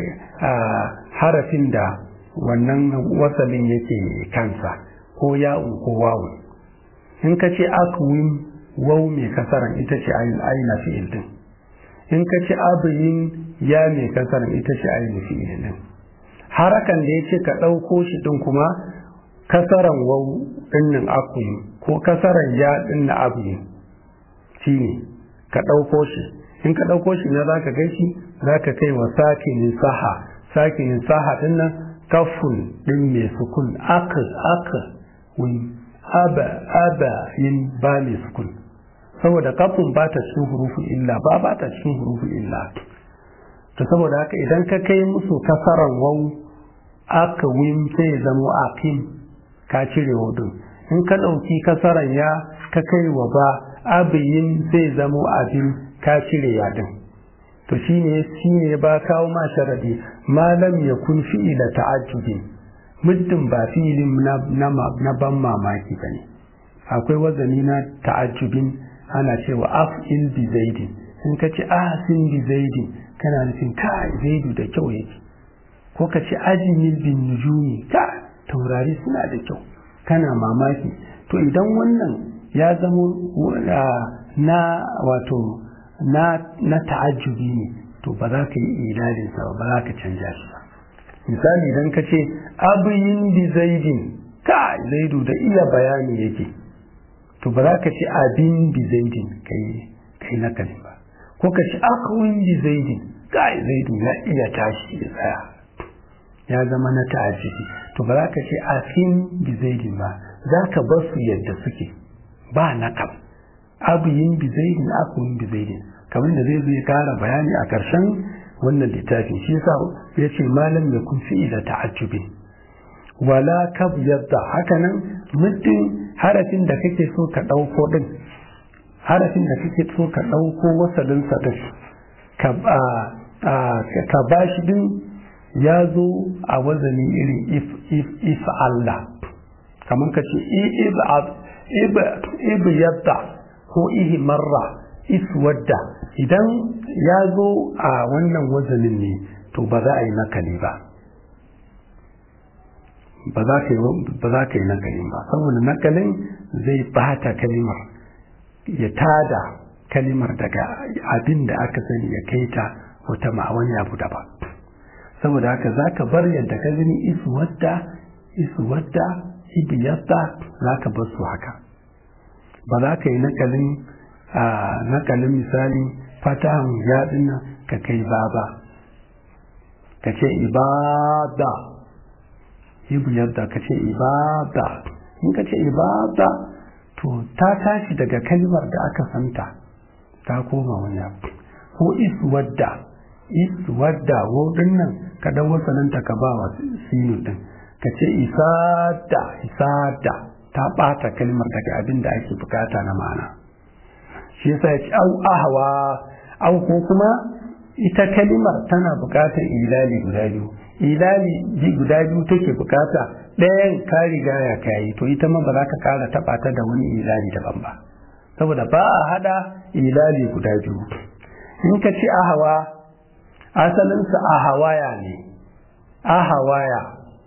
harafin da wannan wasalin yake kansa ko ya'un ko wawun in ka ce akwin wau mai kasaran ita ce aina fi'il din in ka ce abiyin ya mai kasaran ita ce aina fi'il din harakan da ya ce ka ɗauko shi ɗin kuma kasaran wau ɗinnin akuyi ko kasaran ya ɗin na abuyi shi ne ka ɗauko shi in ka ɗauko shi na za ka gaishe za ka kai wa sakinin saha sakinin saha ɗin nan kafun ɗin mai sukun aka aka wani aba aba yin ba mai sukun saboda kafun ba ta cikin hurufin illa ba ba ta cikin hurufin illa to saboda haka idan ka kai musu kasaran wau aka win sai ya zamo akim ka cire wudun in ka ɗauki kasaran ya ka kai wa ba abiyin sai zamo abin ka cire yadin to shine shine ba kawo ma sharadi malam ya kun fi'ila ta'ajjubi muddin ba fi'ilin na, na, ban mamaki bane akwai wazani na ta'ajjubin ana cewa af'il bi zaidin in ka ce ahsin bi zaidin kana nufin kai zaidu da kyau yake ko ka ce ajimil bin nujumi ka taurari suna da kyau kana mamaki to idan wannan ya zamo na wato na na ta'ajjubi ne to ba za ka yi ilalin sa ba za ka canja shi ba misali idan ka ce abiyin bi zaidin ka zaidu da iya bayani yake to ba za ka ce abin bi zaidin kai kai na ba ko ka ce akwai bi zaidin ka zaidu ya iya tashi ya tsaya ya zama na ta'ajjubi to ba za ka ce afin bi zaidin ba za ka bar su yadda suke ba na kam abiyin bi zaidin akwai bi zaidin kamar da zai zai kara bayani a ƙarshen wannan littafin shi yasa ya ce malam ya kun fi'ila ta'ajjubi wala kab yadda hakanan muddin harafin da kake so ka ɗauko ɗin harafin da kake so ka ɗauko wasalin sa ɗin ka ba shi ɗin ya zo a wazani irin if if if Allah kamar ka ce ib yadda ko ihi marra iswadda idan ya zo a wannan wazanin ne to ba za a yi nakali ba ba za ka yi nakalin ba saboda nakalin zai bata kalimar ya tada kalimar daga abin da aka sani ya kai ta wata ma'awani abu da ba saboda haka za ka bar yadda ka gani iswadda iswadda ibiyarta za ka bar su haka ba za ka yi nakalin a nakalin misali fatahan yaɗin nan ka kai ba ba ka ce ibada ibiyarta ka ce ibada in ka ce ibada to ta tashi daga kalmar da aka santa ta koma wani abu ko iswadda iswadda wodin nan ka dan wasananta ka ba wa sinu din ka ce isada isada ta ɓata kalmar daga abin da ake bukata na ma'ana shi yasa ya ce au ahawa au ko kuma ita kalimar tana bukatar ilali guda biyu ilali ji guda biyu take bukata ɗayan ka riga ya kayi to ita ma ba za ka kara taɓa ta da wani ilali daban ba saboda ba a hada ilali guda biyu in ka ce ahawa asalinsa ahawaya ne ahawaya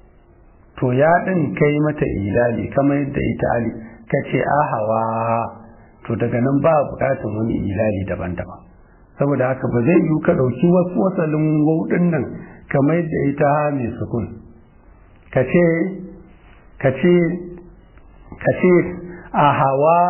to ya ɗin kai mata ilali kamar yadda ita ali ka ce ahawa to daga nan ba bukatun wani ilali daban-daban saboda haka ba zai yiwu ka ɗauki wasu wasalin wauɗin nan kamar yadda ita ha mai sukun ka ce ka ce ka ce ahawa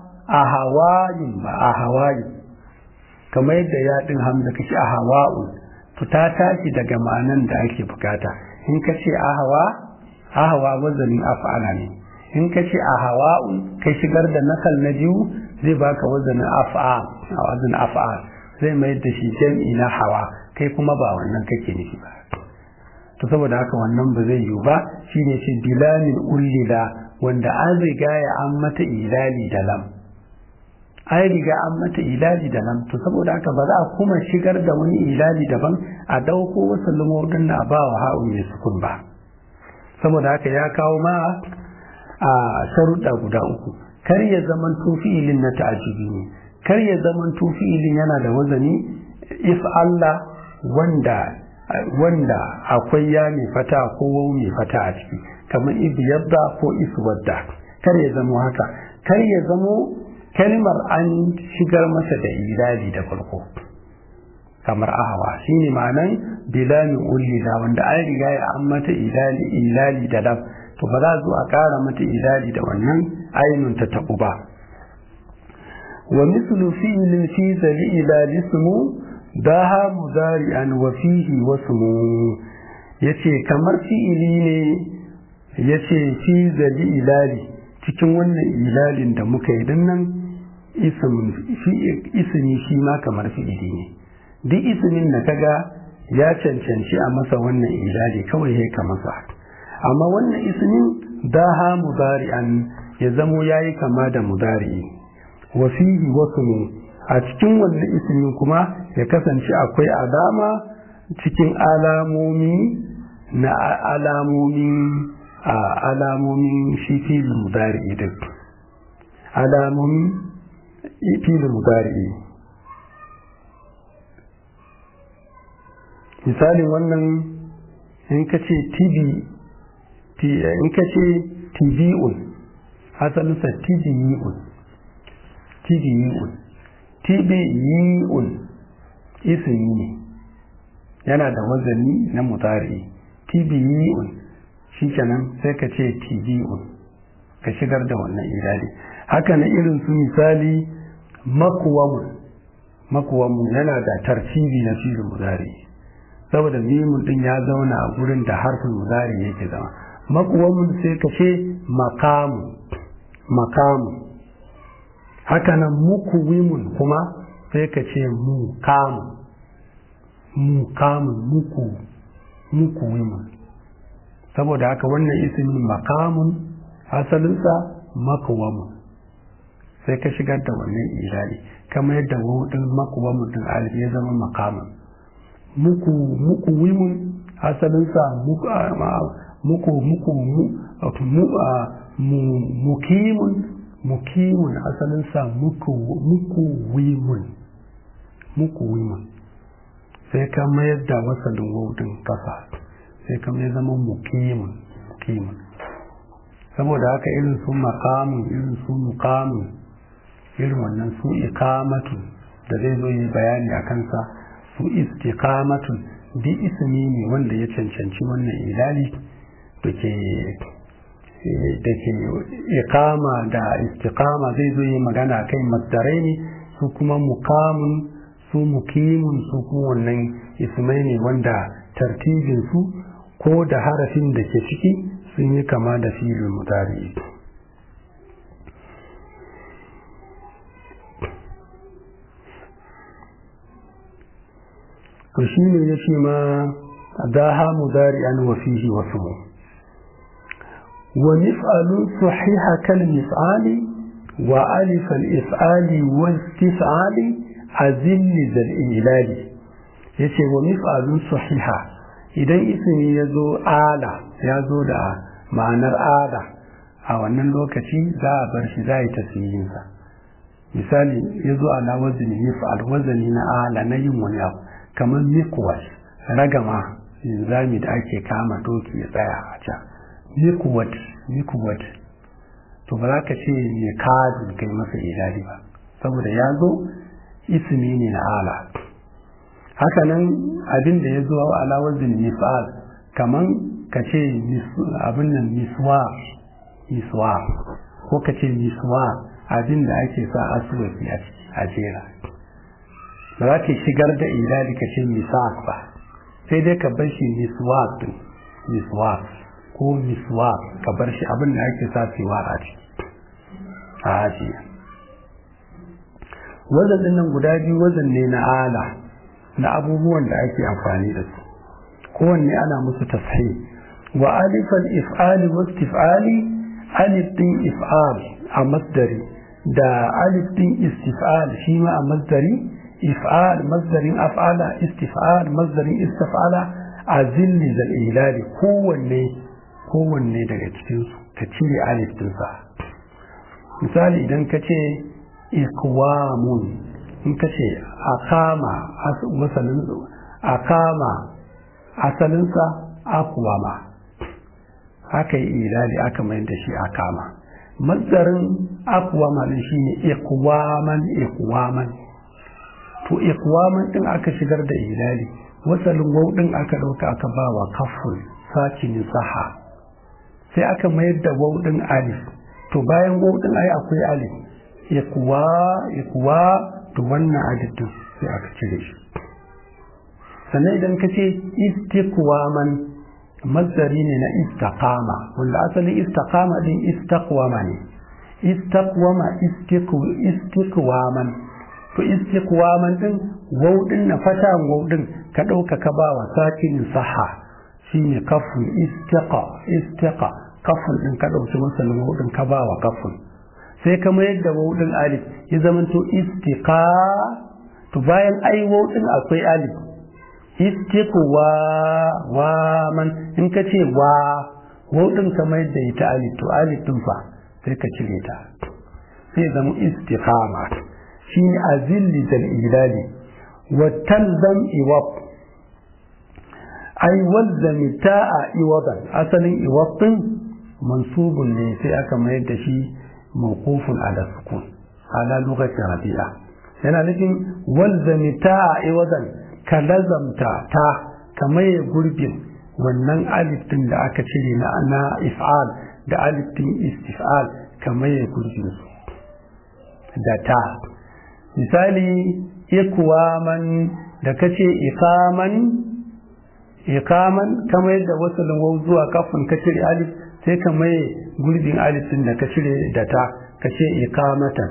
ahawayin ba ahawayin kamar yadda ya ɗin hamza ka ce ahawa'un to ta tashi daga ma'anan da ake bukata in ka ce ahawa ahawa wazanin af'ala ne in ka ce ahawa'un kai shigar da nakal na biyu zai baka wazanin af'a a wazin af'a zai mai da shi jam'i na hawa kai kuma ba wannan kake nufi ba to saboda haka wannan ba zai yiwu ba shine ce bilamin ullila wanda an riga ya an mata ilali da lam an riga an mata ilali da lam to saboda haka ba za a kuma shigar da wani ilali daban a dauko wasu lumordin na ba wa ha'u mai sukun ba saboda haka ya kawo ma a sharuɗa guda uku kar ya zaman tufi'ilin na ta'ajibi ne kar ya zaman tufi'ilin yana da wazani if Allah wanda wanda akwai ya mai fata ko wau mai fata a ciki kamar ibi yadda ko iswadda kar ya zamo haka kar ya zamo kalmar an shigar masa da ilali da farko kamar ahawa shine ma'anan bilamin ullila wanda an riga ya an mata ilali ilali da lam to ba za zo a ƙara mata ilali da wannan ainun ta taɓu ba wa mislu fi'lin fi zali ilali sumu daha mudari'an wa fihi wasmu yace kamar fi'ili ne yace fi zali ilali cikin wannan ilalin da muka yi dinnan ismi shi ma kamar fi'ili ne duk ismin da kaga ya cancanci a masa wannan ilali kawai ya ka masa amma wannan ismin daha mudari'an ya zamo yayi kama da mudari'i wa fihi wasmu a cikin wannan ismin kuma ya kasance akwai alama cikin alamomi na alamomin a alamomin shi fili mudari'i din alamomin fili mudari'i misalin wannan in ka ce tibi in ka ce tibi'un asalinsa tibi'un tibi'un tibi'un ismi ne yana da wazani na mutari tibi'un shi kenan sai ka ce tibi'un ka shigar da wannan ilali haka na irin su misali makuwamun makuwamun yana da tartibi na filin mudari saboda mimun din ya zauna a gurin da harfin mudari yake zama makuwamun sai ka ce makamu makamu haka nan mukuwimun kuma sai ka ce mukamu mukamun muku mukuwimun saboda haka wannan ismin makamun asalinsa makuwamun sai ka shigar da wannan ilali kamar yadda wudin makuwamun din alif ya zama makamun muku muku wimun asalinsa muku muku mukimun mukimun asalinsa muku wimun muku wimun sai ka mayar da wasalin waudin kasa sai ka mai zama mukimun mukimun saboda haka irin su makamun irin su mukamun irin wannan su ikamatun da zai zo yi bayani a kansa su istiqamatun bi ismi ne wanda ya cancanci wannan ilali da ke da ke ikama da istiqama zai zo yi magana kai masdarai ne su kuma mukamun su mukimun su kuma wannan ismai ne wanda tartibin su ko da harafin da ke ciki sun yi kama da filin mutane to shi ne ya ce ma daha mudari an wafihi wasu wa mif'alun sahiha kal mif'ali wa alif al if'ali wa istif'ali azil zal ilali yace wa mif'alun sahiha idan ismi ya zo ala ya zo da ma'anar ala a wannan lokaci za a bar shi za a yi tasiriyinsa misali ya zo ala wazini mif'al wazani na ala na yin wani abu kamar mikwas ragama zami da ake kama doki ya tsaya a can mikwat mikwat to ba za ka ce mai kadu kai masa ilali ba saboda ya zo ismi ne na ala hakanan abin da ya zo ala wazin misal kaman ka ce abin nan miswa miswa ko ka ce miswa abin da ake sa asuwaki a jera ba za ka shigar da ilali ka ce miswak ba sai dai ka bar shi miswak din miswak ko miswak ka bar shi abin da ake sa siwa a ciki a ajiye wazan din nan guda biyu wazan ne na ala na abubuwan da ake amfani da su kowanne ana musu tashi wa alifan if'ali wa istif'ali alif din if'al a masdari da alif din istif'al shi ma a masdari if'al masdarin af'ala istif'al masdarin istif'ala a zilli zal ilali kowanne kowanne daga cikin su ka cire alif din sa misali idan ka ce ikwamun in ka ce akama masalin akama asalinsa akwama aka yi ilali aka mai da shi akama mazdarin akwama din shi ne ikwaman ikwaman to ikwaman din aka shigar da ilali wasalin wau din aka dauka aka ba wa kafin sakinin saha sai aka mayar da wau din alif to bayan wau din ai akwai alif ikwa ikwa to wannan alif din sai aka cire shi sannan idan ka ce istiqwaman mazdari ne na istaqama wanda asalin istaqama din istaqwama ne istaqwama istiqwaman to istiqwaman din waw din na fata waw din ka dauka ka ba wa sakin saha shine kafun istiqa istiqa kafun din ka dauki masalin waw din ka ba wa kafun sai ka mayar da waw din alif ya zamanto istiqa to bayan ai waw din akwai alif istiqwa wa man in ka ce wa waw din ka mayar da ita alif to alif din fa sai ka cire ta sai zama istiqama shine azilli zal ilali wa talzam iwab ai walzami ta'a iwadan asalin iwab din mansubun ne sai aka mayar da shi mawqufun ala sukun ala lughati rabi'a yana nufin walzami ta'a iwadan ka lazamta ta ka maye gurbin wannan alif din da aka cire na na if'al da alif din istif'al ka maye gurbin su da ta misali ikwaman da kace ikaman ikaman kamar yadda wasu waw zuwa kafin ka cire alif sai ka maye gurbin alif din da ka cire da ta ka ce ikamatan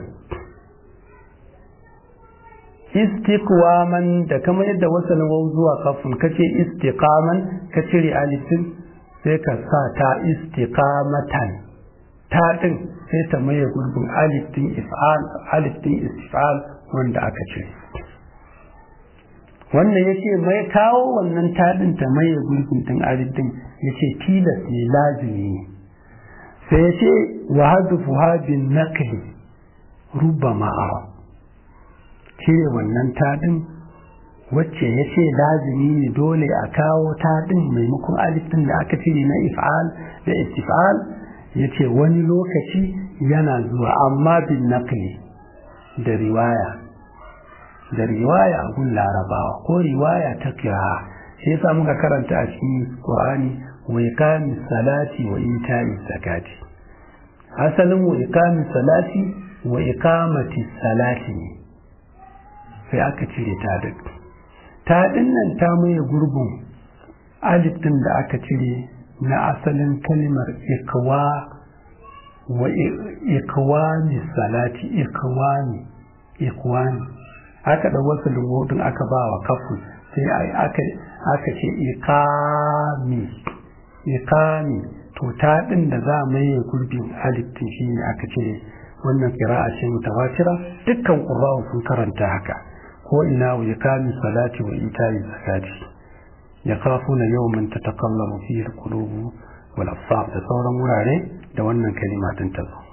istiqwaman da kamar yadda wasu waw zuwa kafin ka ce istiqaman ka cire alif din sai ka sa ta istiqamatan ta din sai ta maye gurbin alif din if'al alif din istif'al wanda aka cire wannan ya ce mai kawo wannan taɗin ta maye gurbin ɗin alif ɗin ya ce tilas ne lazimi ne sai ya ce wa hadufu habin nakli rubba ma'ara cire wannan taɗin wacce ya ce lazimi ne dole a kawo taɗin maimakon alif ɗin da aka cire na if'al da istif'al ya ce wani lokaci yana zuwa amma bin nakli da riwaya da riwaya a gun larabawa ko riwaya ta kira shi yasa muka karanta a cikin qur'ani wa iqami salati wa ita'i zakati asalin wa iqami salati wa iqamati salati ne sai aka cire ta duk ta dinnan ta maye gurbin alif din da aka cire na asalin kalimar ikwa wa ikwani salati ikwani ikwani aka da wasu lumodin aka ba wa kafin sai aka ce ikami ikami to ta din da za mu yi gurbin aliftin shi ne aka ce wannan kira'a ce mutawatira dukkan qurra'u sun karanta haka ko ina wa ikami salati wa ita'i zakati yakhafuna yawman tataqallabu fihi alqulubu wal absar da sauran wurare da wannan kalima din ta zo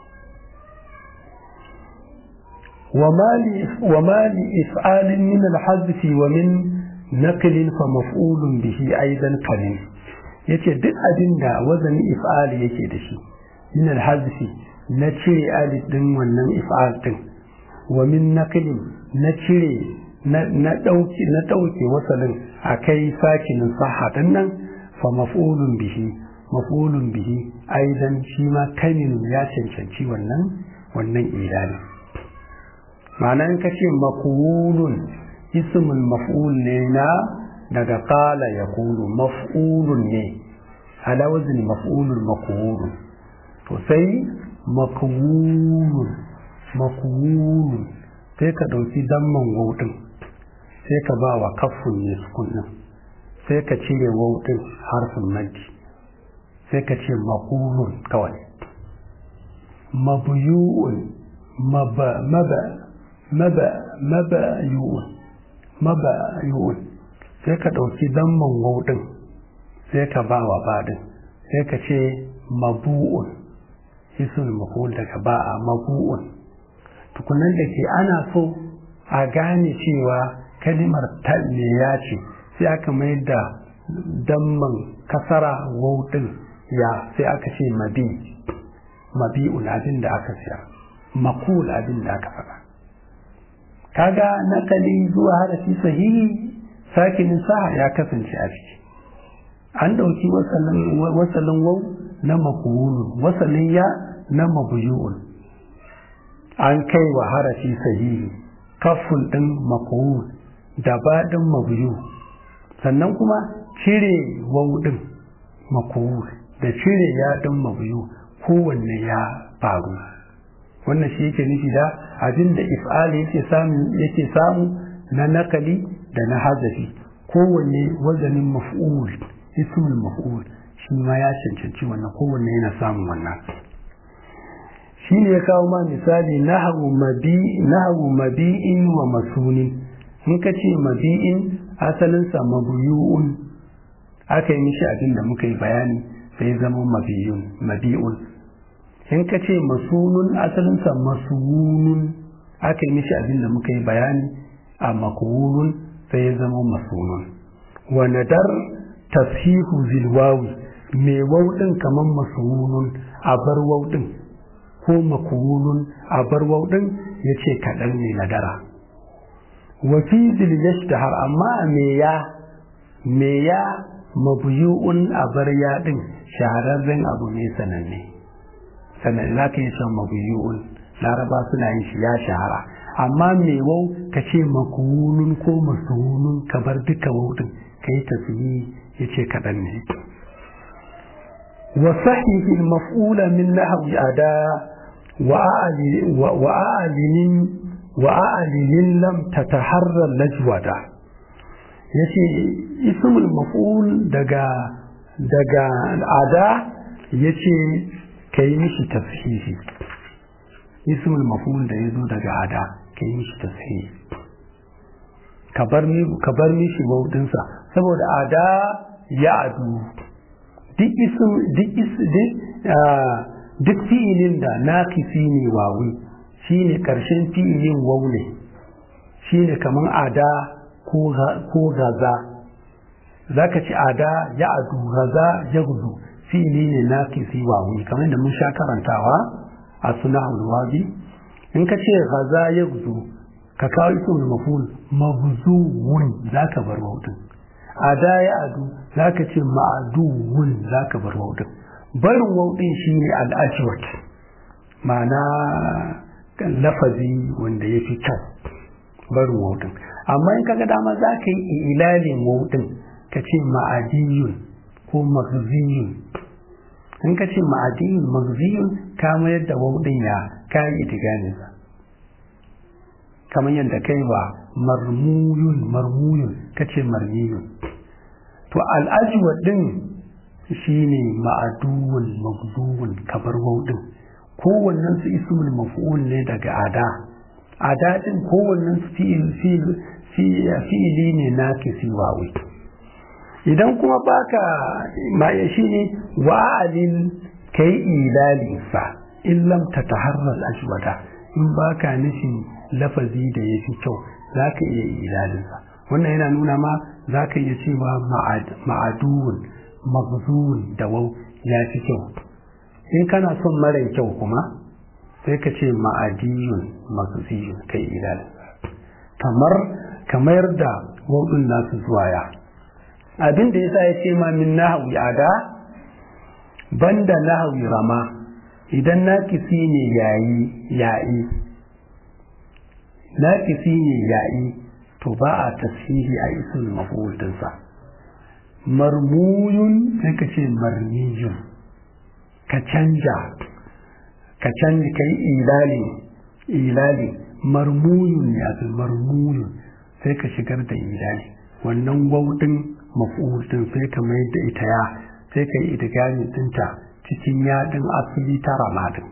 وما لإفعال من الحذف ومن نقل فمفعول به أيضا قليل yace duk abin da wazani if'ali yake da shi min alhazfi na cire alif din wannan if'al din wa min naqlin na cire na dauki na dauke wasalin akai sakinin sahha din nan fa maf'ulun bihi maf'ulun bihi aidan shi ma kanin ya cancanci wannan wannan ilani ma'ana in ka ce makulun ismul maf'ul ne na daga qala yaqulu maf'ulun ne ala wazn maf'ulun makulun to sai makulun makulun sai ka dauki damman wawdin sai ka ba wa kafun ne sukun din sai ka cire wawdin harfin maddi sai ka ce makulun kawai mabuyu'un maba maba maba mabayu'un mabayu'un sai ka ɗauki damman wauɗin sai ka ba wa baɗin sai ka ce mabu'un isul maful daga ba'a mabu'un tukunan da ke ana so a gane cewa kalimar ya ce sai aka mai da damman kasara wauɗin ya sai aka ce mabi mabi'un abin da aka siya makul abin da aka faɗa kaga nakali zuwa harafi sahihi sakinin saha ya kasance a ciki an ɗauki wasalin wau na makuwulun wasalin ya na mabuyu'un an kai wa harafi sahihi kafin ɗin makuwul da baɗin mabuyu sannan kuma cire wau ɗin makuwul da cire ya ɗin mabuyu kowanne ya faru wannan shi yake nufi da abin da if'ali yake samu yake samu na nakali da na hazafi kowanne wazanin maf'ul ismul maf'ul shi ma ya cancanci wannan kowanne yana samun wannan shi ne ya kawo ma misali nahawu mabi nahawu mabi'in wa masunin in ka ce mabi'in asalinsa mabuyu'un aka yi mishi abin da muka yi bayani sai zama mabiyun mabi'un in ka ce masunun asalinsa masunun aka yi mishi abin da muka yi bayani a makuwurun sai ya zama masunun wa nadar tashihu zilwawi mai wauɗin kamar masunun a bar wauɗin ko makuwurun a bar wauɗin ya ce kaɗan ne nadara wa fi zil yashtahar amma me ya me ya mabuyu'un a bar yaɗin shahararren abu ne sananne sannan za ka yi son mabuyu'un laraba suna yin shi ya shahara amma mai wau ka ce makuwunun ko masuwunun ka bar duka wautin ka yi tafiyi ya ce kaɗan ne wa sahihi maf'ula min nahwi ada wa a'alinin wa a'alinin lam tataharra lajwada yace ismul maf'ul daga daga ada yace ka yi mishi tafsiri ismul maf'ul da ya zo daga ada ka yi mishi tafsiri ka bar mishi wauɗinsa saboda ada ya adu duk isu duk isu duk fi'ilin da naqisi ne wawi shine karshen fi'ilin wau ne shine kaman ada ko gaza zaka ci ada ya adu gaza ya gudu fi'ili ne naqisi wawi kamar da mun sha karantawa a sunahul wabi in ka ce gaza ya gudu ka kawo ismul maful mabzuwun zaka bar wautin ada ya adu zaka ce ma'aduwun zaka bar wautin barin wautin shine al-ajwat ma'ana lafazi wanda ya fi kyau barin wautin amma in kaga dama za ka yi ilalin wautin ka ce ma'adiyun ko magziyun in ka ce ma'adiyun magziyun ka mayar da wautin ya kayi itiganinsa kamar yadda kai ba marmuyun marmuyun kace marmiyun to al'ajwa din shine ma'aduwun magzuwun kabar waudin kowannen su ismul maf'ul ne daga ada ada din kowannen su fi'il fi'ili ne nakisi wawi idan kuma baka ma ya shine wa'alin kai ilalin sa in lam tataharral ajwada in baka nufin lafazi da ya fi kyau za ka iya ilalinsa wannan yana nuna ma za ka iya cewa ma'aduwun magzuwun da wau ya fi kyau in kana son mara kyau kuma sai ka ce ma'adiyun magziyun kai ilalinsa kamar kamar da wauɗin nasu zuwa ya abin da yasa ya ce ma min nahawi ada banda nahawi rama idan nakisi ne yayi yayi naƙisi ne ya'i to ba a tasiri a isin maf'ul dinsa marmuyun sai ka ce marmiyun ka canja ka canja ka yi ilali ilali marmuyun ya fi marmuyun sai ka shigar da ilali wannan wauɗin maf'ul din sai ka mai da ita ya sai ka yi idigami dinta cikin yaɗin asali ta ramadin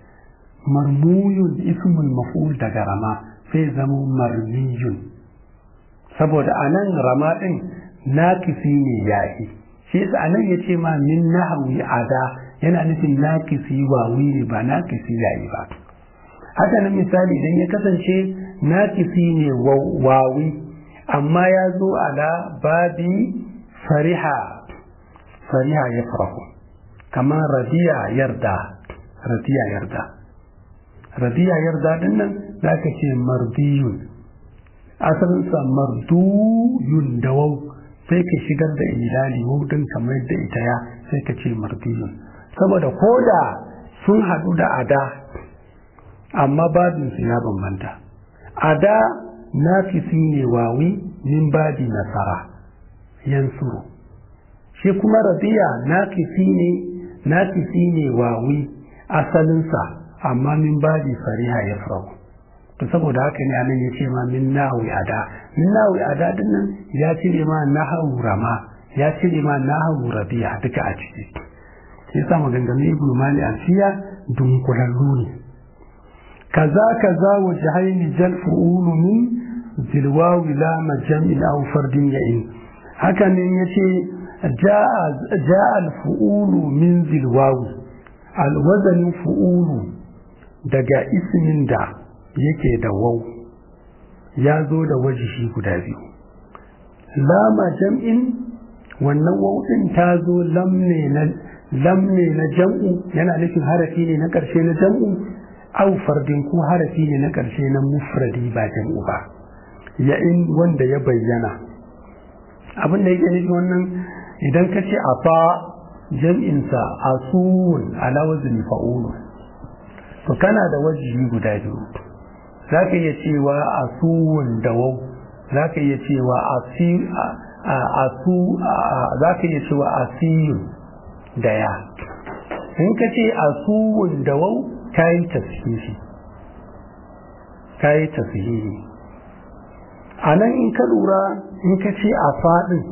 marmuyun ismul maf'ul daga rama sai zama marmiyun saboda a nan rama ɗin nakisi ne yayi shi yasa a nan ya ce ma min nahawi ada yana nufin nakisi wawi ne ba nakisi yayi ba haka nan misali idan ya kasance nakisi ne wawi amma ya zo ala babi fariha fariha ya farahu kamar radiya yarda radiya yarda radiya yarda din nan za ka ce mardiyun asalinsa marduyun da wau sai ka shigar da ilali wudin kamar da ita ya sai ka ce mardiyun saboda ko da sun haɗu da ada amma babinsu ya bambanta ada nafisi ne wawi min babi nasara yansuru shi kuma radiya nafisi ne nafisi ne wawi asalinsa amma min babi fariha ya farko to saboda haka ne anan ya ce ma min nahawi ada min nahawi ada din nan ya cire ma nahawu rama ya cire ma nahawu rabi'a duka a ciki yasa maganganun ibnu mali alfiya dunkulallu ne kaza kaza wa jahaini jal fu'ulu min zilwawi la majam'in aw fardin ya'in haka ne yace ja'a al-fu'ulu min zilwawi al-wazanin fu'ulu daga ismin da yake da wau ya zo da wajishi guda biyu lama jam'in wannan wau ɗin ta zo lamne na jam'u yana nufin harafi ne na ƙarshe na jam'u au fardin ko harafi ne na ƙarshe na mufradi ba jam'u ba ya'in wanda ya bayyana abin da yake nufi wannan idan ka ce a fa jam'insa asuwun ala wazni fa'ulu to kana da wajihi guda biyu za ka iya cewa asuwun da wau za ka iya cewa asu za ka iya cewa asiyun da ya in ka ce asuwun da wau ka yi tashihi ka yi tashihi a nan in ka lura in ka ce a faɗin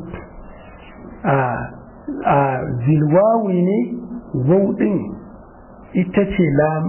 a zilwawi ne wau ɗin ita ce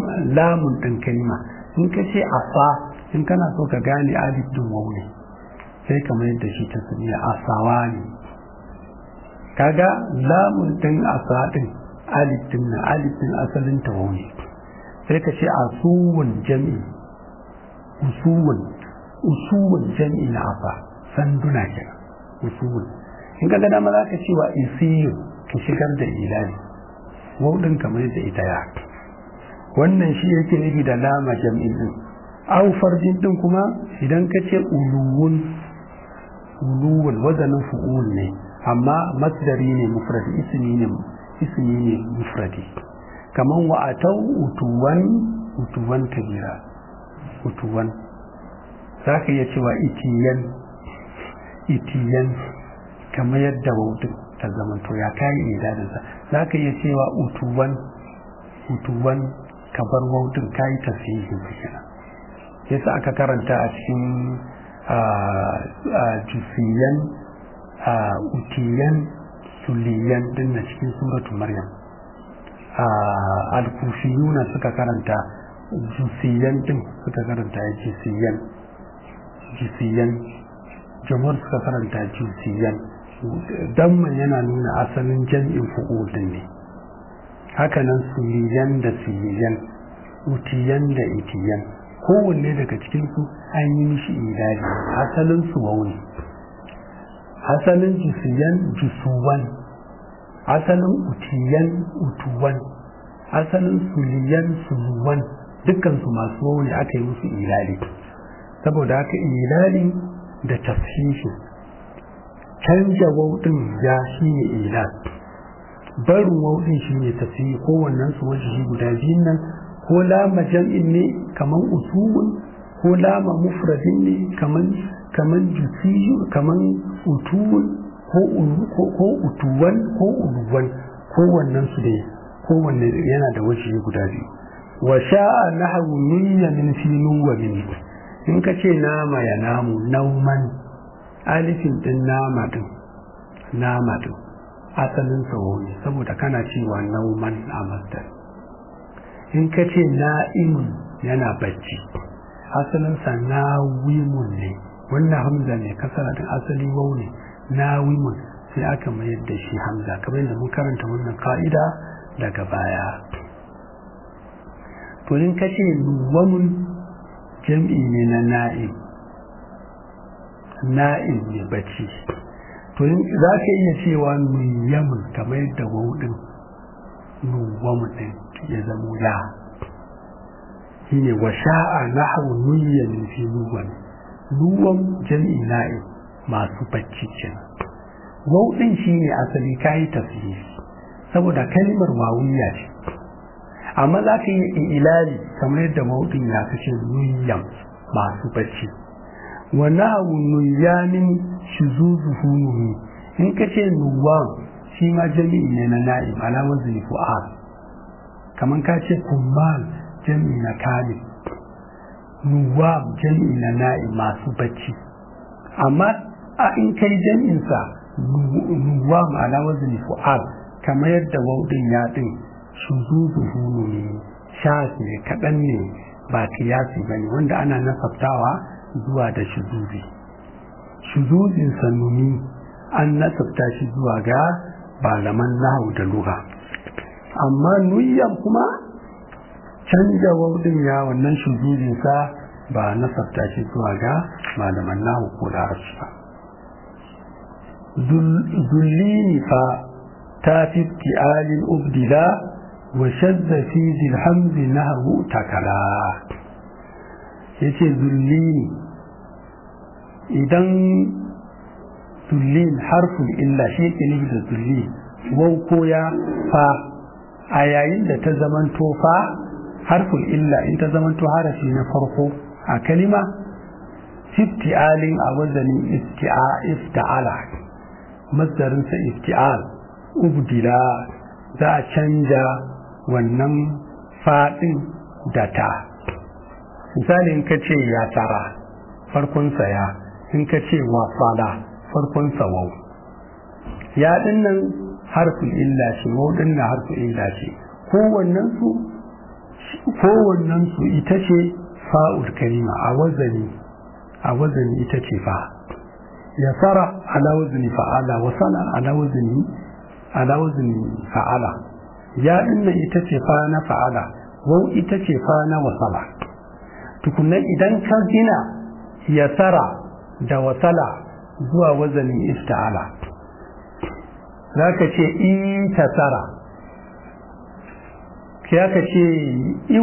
lamun ɗin kalma in ka ce afa in kana so ka gane alif din wau ne sai kamar yadda shi ta sanya asawa ne kaga lamun din asa din alif din na alif din asalin tawo ne sai ka ce asuwun jam'i usuwun usuwun jam'i na asa sanduna kenan usuwun in ka ga dama za ka ce wa isiyu ka shigar da ilani wauɗin kamar da ita ya wannan shi yake nufi da lama jam'in din au farjin din kuma idan ka ce uluwun uluwun wazanin fu'ul ne amma masdari ne mufradi ismi ne ismi ne mufradi kaman wa atau utuwan utuwan kabira utuwan za ka iya cewa itiyan itiyan kamar yadda wautin ta zamanto ya kayi idadinsa za ka iya cewa utuwan utuwan kabar wautin kayi tasirin su kenan yasa aka karanta a cikin jusiyan utiyan suliyan din na cikin suratu maryam al-kufiyuna suka karanta jusiyan din suka karanta jusiyan jusiyan jamhur suka karanta jusiyan damman yana nuna asalin jam'in fu'udin ne hakanan suliyan da suliyan utiyan da itiyan kowanne daga cikinsu an yi mishi idari asalin su wauni asalin jusiyan jusuwan asalin utiyan utuwan asalin suliyan suluwan dukkansu masu wauni aka yi musu ilali saboda haka ilali da tafhishi canja wauɗin ya shi ne ilal barin wauɗin shi ne tafiyi kowannen su wajihi guda biyun nan ko lama jam'in ne kaman usulun ko lama mufradin ne kaman kaman jusiyu kaman utuwun ko ko utuwan ko uluwan kowannen su ne kowanne yana da wajihi guda biyu wa sha'a nahwu niyya min fi wa min in ka ce nama ya namu nauman alifin din nama din nama din asalin sawo ne saboda kana cewa nauman a masdar in ka ce na'imun yana bacci asalinsa nawimun ne wannan hamza ne kasara din asali wau ne nawimun sai aka mayar da shi hamza kamar yadda mun karanta wannan ka'ida daga baya to in ka ce nuwamun jam'i ne na na'im na'im ne bacci to za ka iya cewa nuyamun kamar yadda wudin nuwamun din ya zamo ya shi ne wa sha'a nahawu nuyyan fi nuwan nuwan jam'i na'im masu bacci kenan wudin shi ne asali kayi tafsiri saboda kalmar wawiya ce amma za ka yi ilali kamar yadda mawudin ya kashe nuyyan masu bacci wa nahu nuyyanin shuzuzuhu nuhi in ka ce nuwan shi ma jami'i ne na na'im ala wazni fu'al kamar ka ce kummal jami'i na kali nuwam jami'i na na'im masu bacci amma a in kai jami'insa nuwam ala wazni fu'al kamar yadda waudin ya din shuzuzuhu ne shas ne kaɗan ne ba kiyasi ba ne wanda ana nasabtawa zuwa da shuzuzi shuzuzin sanuni an nasabta shi zuwa ga malaman nahu da lura amma nuyyan kuma canja waudin ya wannan shuzuzin sa ba nasabta shi zuwa ga malaman nahu ko larabci ba zullini fa ta fi ti'alin ubdila وشذ في ذي الحمز نهه تكلا yace zullini idan zullin harfin illa shi yake nufi da zulli wau ko ya fa a yayin da ta zamanto fa harfin illa in ta zamanto harafi na farko a kalima ifti'alin a wazanin ifta'ala masdarinsa ifti'al ubdila za a canja wannan faɗin da ta misali in ka ce ya tara farkonsa ya in ka ce wasala farkonsa wau ya dinnan harfin illa ce wau dinnan harfin illa ce kowannen su ita ce fa'ul kalima a wazani a wazani ita ce fa yasara ala wazni fa'ala wasala ala wazni ala wazni fa'ala ya dinnan ita ce fa na fa'ala wau ita ce fa na wasala tukunna idan ka gina yasara da wasala zuwa wazanin ifta'ala za ka ce itasara ya ka ce iu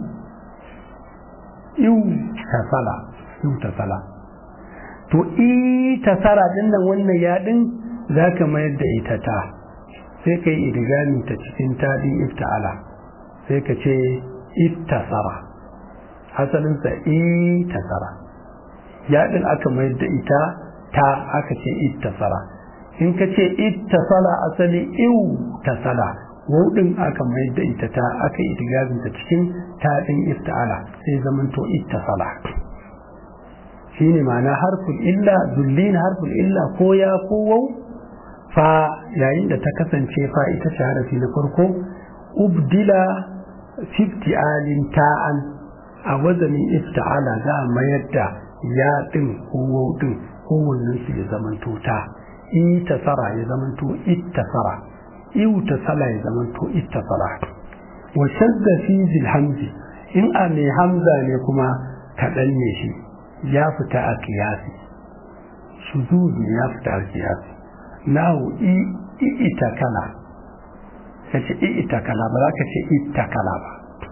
iu tasala iu tasala to itasara din nan wannan yaɗin za ka mayar da ita ta sai ka yi idigami ta cikin taɗin ifta'ala sai ka ce ittasara asalinsa itasara yaɗin aka mayar da ita ta aka ce ittasara in ka ce ittasala asali iu tasala wudin aka mayar da ita ta aka idigami ta cikin taɗin ifta'ala sai zamanto ittasala shine ma'ana harful illa dullin harful illa ko ya ko wau fa yayin da ta kasance fa ita ce harafi na farko ubdila alin ta'an a wazanin ifta'ala za a mayar da ya din ko wau din kowannen su ya zamanto ta itasara ya zamanto ittasara iutasala ya zamanto ittasara wa shadda fi zil hamzi in a mai hamza ne kuma kaɗan ne shi ya fita a kiyasi shuzuzi ya fita a kiyasi nahu ita kala ka ce ita kala ba za ka ce ita kala ba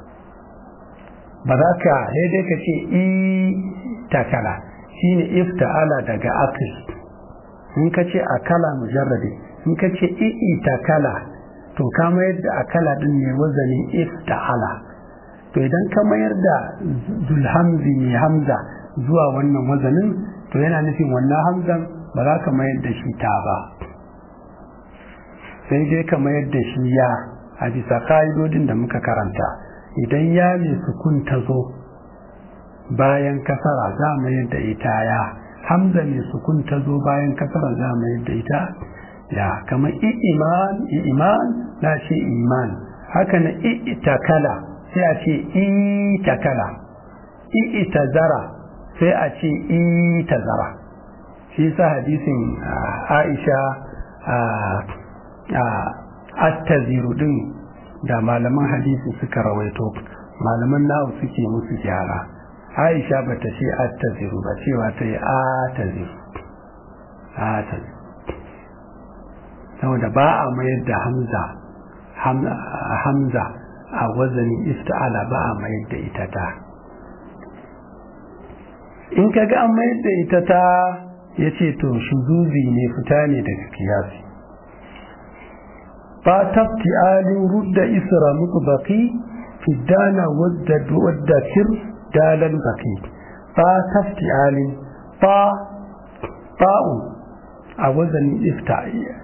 ba za ka dai ka ce ita kala shine ifta'ala daga akil in ka ce akala mujarradi in ka ce ita kala to ka mayar da akala din ne wazanin ifta'ala to idan ka mayar da zulhamzi mai hamza zuwa wannan wazanin to yana nufin wannan hamzan ba za ka mayar da shi ta ba sai dai ka mayar da shi ya a bisa ka'idodin da muka karanta idan ya mai sukun ta zo bayan kasara za mu yadda ita ya hamza mai sukun ta zo bayan kasara za mu yadda ita ya kamar iman iman na ce iman haka na itakala sai a ce itakala itazara sai a ce itazara shi sa hadisin aisha attaziru din da malaman hadisi suka rawaito malaman nawa suke musu gyara aisha ba ta ce attaziru ba cewa ta yi ataziru ataziru saboda ba a mayar da hamza hamza a wazanin ifta'ala ba a mayar da ita ta in ka ga an mayar da ita ta ya ce to shuzuzi ne fita ne daga kiyasi ba tafti alin rudda isra muku baki fiddana wadda kir dalan baki ba tafti alin ba ba'u a wazanin ifta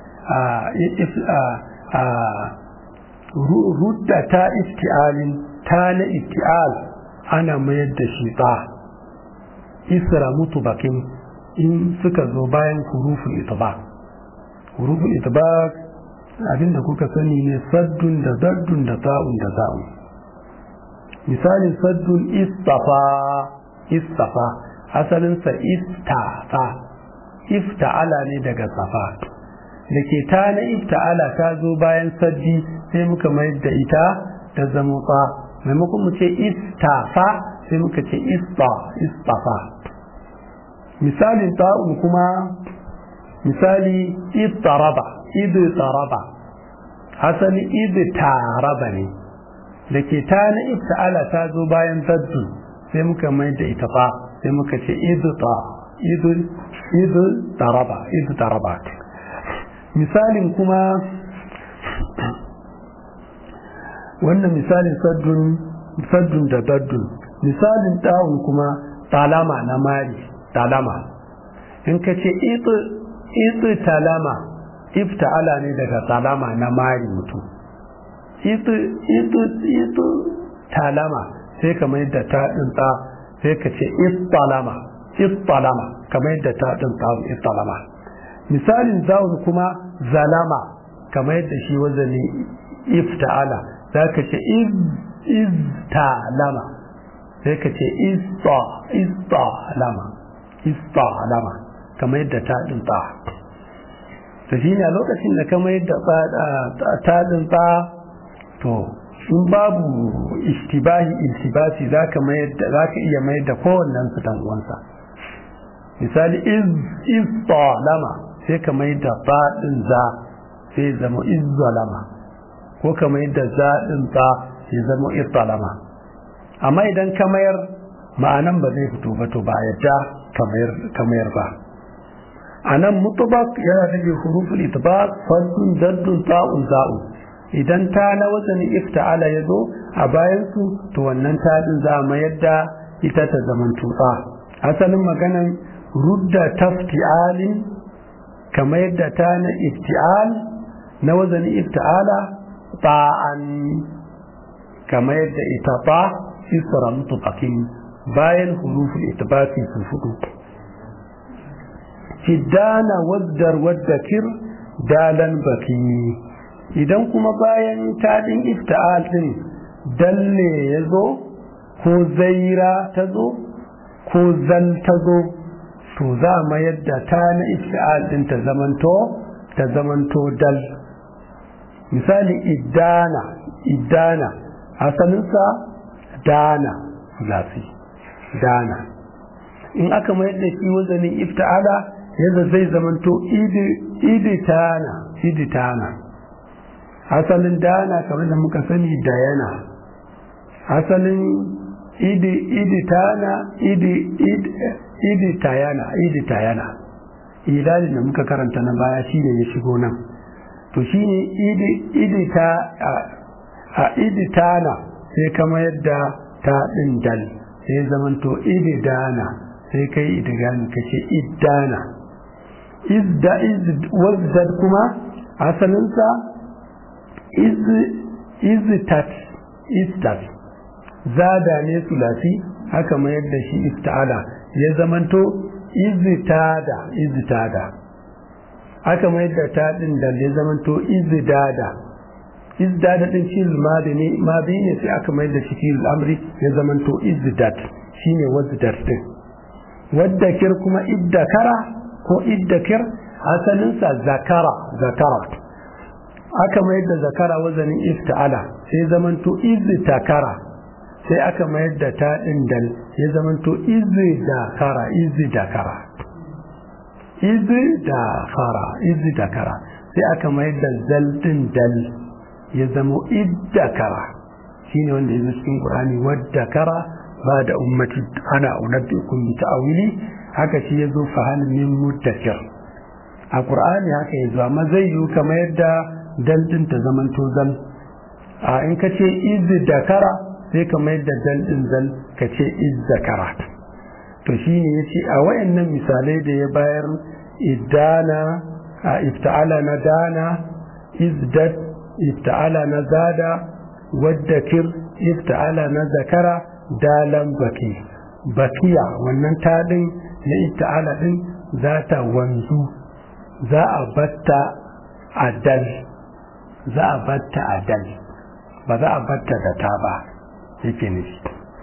a rudda ta ifti'alin ta na ifti'al ana mayar da shi ba isra mutu bakin in suka zo bayan hurufin itibaq hurufin itibaq abinda kuka sani ne saddun da zaddun da ta'un da za'un misalin saddun istafa istafa asalinsa istafa ifta'ala ne daga safa da ke ta na ifta'ala ta zo bayan saddi sai muka mayar da ita ta zama fa maimakon mu ce istafa sai muka ce ista istafa misalin ta'un kuma misali ittaraba idu taraba asali idu taraba ne da ke ta na ifta'ala ta zo bayan zaddu sai muka mai da ita fa sai muka ce idu ta idu idu taraba idu taraba misalin kuma wannan misalin saddun saddun da daddun misalin ta'un kuma talama na mari talama in ka ce itu talama ifta'ala ne daga talama na mari mutum itu itu itu talama sai ka mai da ta tsa sai ka ce istalama istalama kamar yadda ta ɗin tsawo istalama misalin zawun kuma zalama kamar yadda shi wazani ifta'ala za ka ce istalama sai ka ce istalama istalama kamar yadda ta ɗin ta to shi ne a lokacin da kamar yadda ta ɗin ta to in babu istibahi iltibasi za ka iya mayar da kowannen su dan uwansa misali iz lama sai ka mayar da faɗin za sai zama iz zalama ko ka mayar da zaɗin ta sai zama iz lama amma idan ka mayar ma'anan ba zai fito ba to ba a yadda ka mayar ba a nan mutubak yana rage huruful itibak faddun daddun ta'un za'un idan ta na wajen ifta'ala ya zo a bayansu to wannan taɗin za a mayar da ita ta zaman tutsa asalin maganan rudda tafti'alin kamar yadda ta na ifti'al na wajen ifta'ala ta'an kamar yadda ita ba isra mutufaqin bayan huruful itibaki su fudu fiddana waddar waddakir dalan baki idan kuma bayan taɗin ifta'al ɗin dalle ya zo ko zaira ta zo ko zal ta zo to za a mayar da ta na ifta'al ɗin ta zamanto ta zamanto dal misali idana idana asalinsa dana lafi dana in aka mayar da shi wazanin ifta'ala yadda zai zamanto iditana iditana asalin dana kamar da muka sani da yana asalin idi idi tana idi idi tayana idi tayana ilalin da muka karanta na baya shine ya shigo nan to shine idi idi ta a idi tana sai kama yadda ta din dal sai zamanto idi dana sai kai idigami kace iddana izda iz wazdad kuma asalinsa iztat istat zada ne sulasi haka mayar da shi ifta'ala ya zamanto izitada izitada haka mayar da ta din da ya zamanto izidada izdada din shi madi ne madi ne sai aka mayar da shi fi al'amri ya zamanto izidat shine wazdar din waddakir kuma iddakara ko iddakir asalinsa zakara zakara aka mayar da zakara wazanin ifta'ala sai zamanto izi takara sai aka mayar da ta dal ya zamanto izi dakara izi dakara izi dakara izi dakara sai aka mayar da zal din dal ya zamo iddakara shine wanda ya cikin qur'ani waddakara ba da ummati ana unabbiukum bi ta'wili haka shi yazo fa hal min muddakir a qur'ani haka yazo amma zai yi kamar yadda dal din ta zaman to zal a in ka ce iz dakara sai ka mai da dal din zal ka ce iz zakara to shine yace a wayannan misalai da ya bayar idana a ifta'ala na dana izdat ifta'ala na zada waddakir ifta'ala na zakara dalan baki bakiya wannan tadin na ifta'ala din za ta wanzu za a batta a dal za a batta a dal ba za a batta da ta ba yake nufi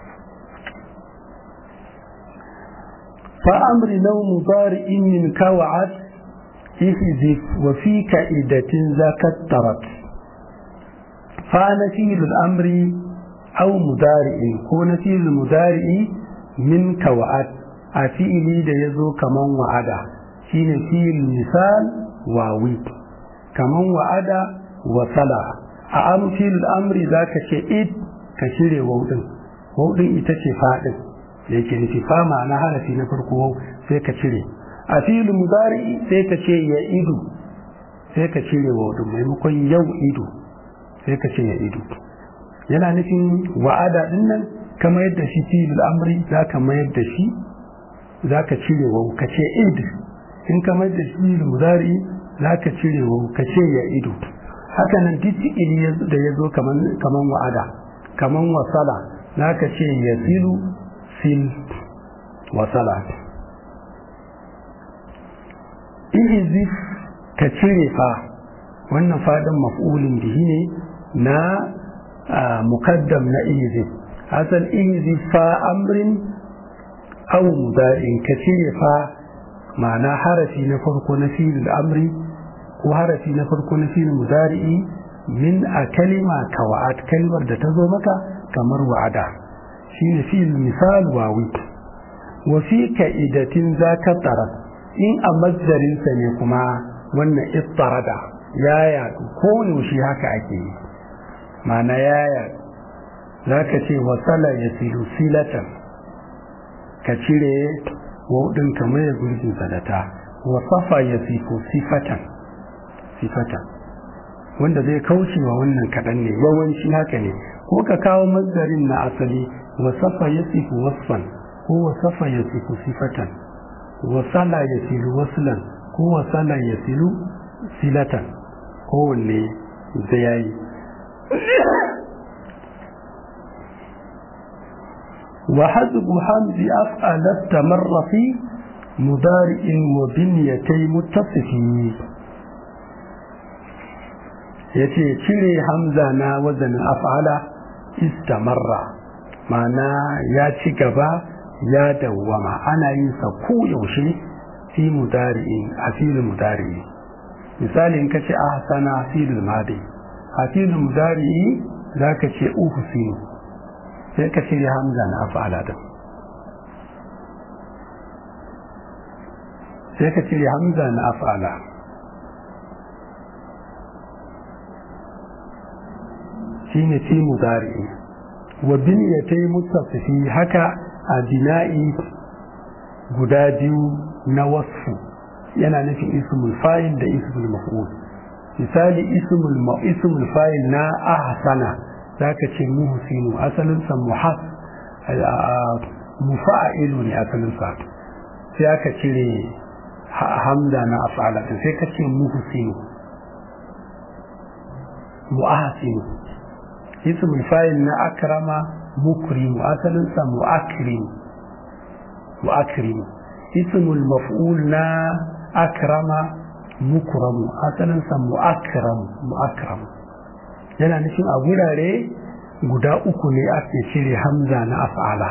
fa'amri nau mubari'in min kawa'at ihzif wa fi ka'idatin zakattarat fa nafil al'amri aw mudari'in ko nafil mudari'i min kawa'at a fi'ili da yazo kaman wa'ada shine fi'il misal wawi kaman wa'ada wasala a amfil amri za ka ce id ka shirya waudin waudin ita ce faɗin da yake nufi fa ma'ana harafi na farko wau sai ka cire a filin mudari sai ka ce ya idu sai ka cire waudin maimakon yau idu sai ka ce ya idu yana nufin wa'ada din nan ka mayar da shi filin amri za ka mayar da shi za ka cire wau ka ce id in ka mayar da shi filin mudari za ka cire wau ka ce ya idu haka nan duk fi'ili da ya zo kaman wa'ada kaman wasala za ka ce ya filu fil wasala ihzif ka cire fa wannan fadin maf'ulin bihi ne na mukaddam na ihzif asal ihzif fa amrin aw mudarin ka cire fa ma'ana harafi na farko na fi'il amri ko harafi na farko na fi'il mudari'i min a kalima ka wa'ad kalimar da ta zo maka kamar wa'ada shine fi'il misal wawi wa fi ka'idatin zaka tarat in a mazdarinsa ne kuma wannan ittarada ya yadu ko yaushe haka ake yi ma'ana ya yadu zaka ce wasala ya silu silatan ka cire wudin kamar ya gurbin sadata wasafa ya sifu sifatan sifatan wanda zai kauce wa wannan kaɗan ne yawanci haka ne ko ka kawo mazdarin na asali wasafa ya sifu wasfan ko wasafa ya sifu sifatan wasala ya silu waslan ko wasala ya silu silatan kowanne zai yayi وحذف حمز أفعل استمر في مضارع وبنيتي متصفين yace cire hamza na wazanin af'ala istamarra ma'ana ya ci gaba ya dawwama ana yin sa ko yaushe fi mudari'in a filin mudari'i misali in ka ce ahsana filin madi a filin mudari'i za ka ce uhsinu sai ka shirya hamza na af'ala din sai ka shirya hamza na af'ala shine fi mudari wa biniyatai mutafifi haka a bina'i guda biyu na wasfu yana nufin ismul fa'il da ismul maf'ul misali ismul ismul fa'il na ahsana zaka ce muhsinu asalin sa muhas mufa'ilu ne asalin sa sai aka cire hamza na af'ala sai ka ce muhsinu mu'ahsinu ismul fa'il na akrama mukrimu asalin sa mu'akrim mu'akrim ismul maf'ul na akrama mukramu asalin sa mu'akram mu'akram yana nufin a gurare guda uku ne ake cire hamza na af'ala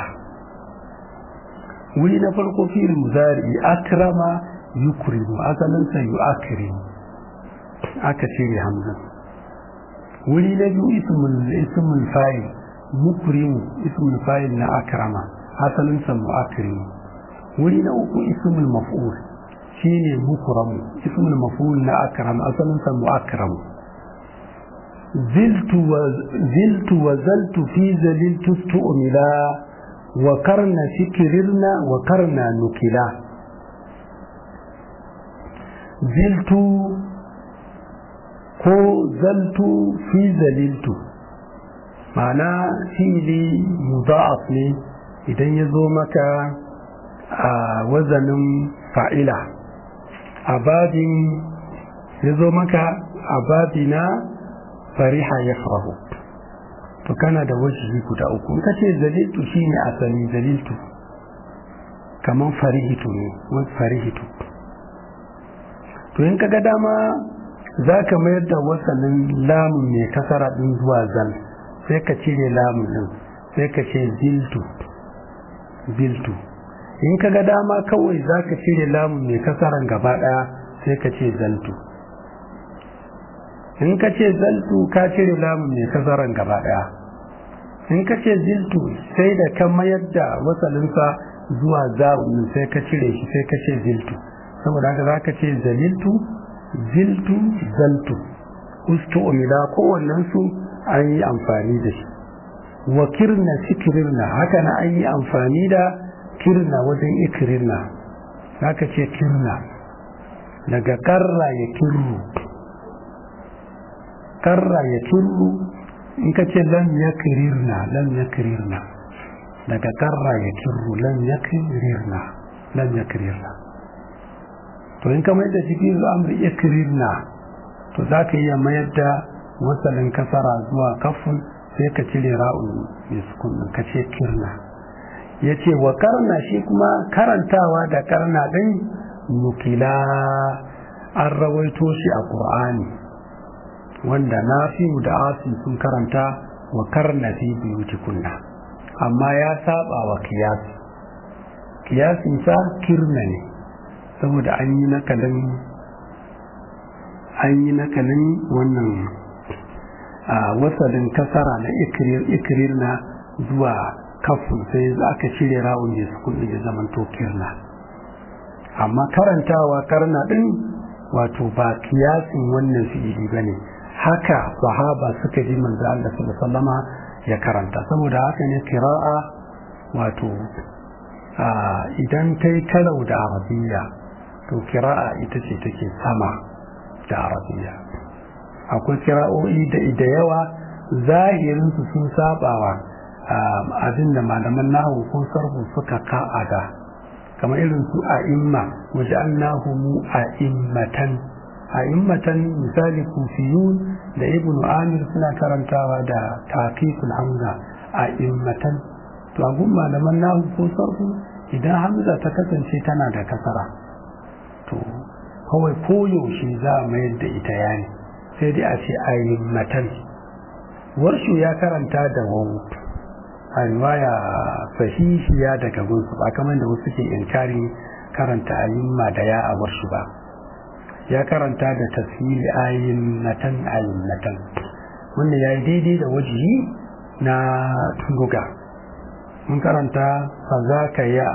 wuri na farko fi'il muzari akrama yukrimu asalin sa yu'akrimu aka cire hamza wuri na biyu ismul ismul fa'il mukrimu ismul fa'il na akrama asalin sa mu'akrimu wuri na uku ismul maf'ul shine mukramu ismul maf'ul na akrama asalin sa mu'akramu زلت وزلت وزلت في زللت استؤملا وكرنا فكررنا وكرنا نكلا زلت ko zaltu fi zaliltu ma'ana fili mudha'af ne idan ya zo maka a wazanin fa'ila a babin ya zo maka a babina fariha ya farahu to kana da wajibi guda uku in ka ce zaliltu shine asali zaliltu kaman farihitu ne wani farihitu to in ka ga dama za ka mayar da wasalin lamun mai kasara din zuwa zal sai ka cire lamun din sai ka ce ziltu ziltu in ka ga dama kawai za ka cire lamun mai kasaran gaba daya sai ka ce zaltu in ka ce zaltu ka cire lamun mai kasaran gaba daya in ka ce ziltu sai da ka mayar da wasalinsa zuwa za'un sai ka cire shi sai ka ce ziltu saboda haka za ka ce zaliltu ziltu zaltu ustu umila kowannen su an yi amfani da shi wa kirna sikirna haka na an yi amfani da kirna wajen ikirna haka ce kirna daga karra ya kirru karra ya kirru in ka ce lam ya kirirna lam ya kirirna daga karra ya kirru lam ya kirirna lam ya kirirna to in ka mayar da cikin amri ya kirirna to za ka iya mayar da wasalin kasara zuwa kafin sai ka cire ra'un mai sukun ka ce kirna ya ce wa karna shi kuma karantawa da karna ɗin nukila an rawaito shi a ƙur'ani wanda na fi da asin sun karanta wa karna fi biyuti kunna amma ya saba wa kiyasi kiyasinsa kirna ne saboda an yi nakalin an yi nakalin wannan wasalin kasara na ikirir na zuwa kafin sai aka cire rawun da su kuɗi da zaman tokirna amma karantawa karna ɗin wato ba kiyasin wannan fi'ili ba ne haka sahaba suka ji manzo Allah sallallahu alaihi ya karanta saboda haka ne kira'a wato idan kai karau da arabiya to kira'a ita ce take sama da arabiya akwai kira'o'i da da yawa zahirinsu sun sabawa abin da malaman nahu ko sarfu suka ka'ada kamar irin su a imma waje annahu mu a immatan a immatan misali kufiyun da ibnu amir suna karantawa da taqiqul hamza a immatan to a gun malaman nahu ko sarfu idan hamza ta kasance tana da kasara to kawai koyaushe za a mayar da ita yani sai dai a ce a immatan warshu ya karanta da wawu a riwaya sahihiya daga gunsu ba kamar da wasu ke inkarin karanta ayyumma da ya a warshu ba ya karanta da tasiri ayyunnatan ayyunnatan wanda ya yi daidai da wajihi na luga mun karanta fazaka ya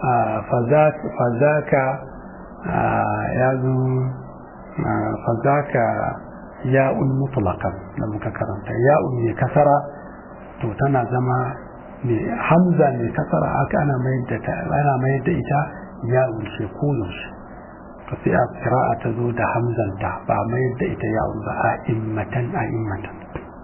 fazaka ya zo fazaka ya'un mutlaqan da muka karanta ya'un ne kasara to tana zama mai hamza mai kasara aka ana mayar da ta ana mayar da ita ya'un ce ko yaushe to sai a qira'a ta zo da hamzanta ba mayar da ita ya'un ba a immatan a immatan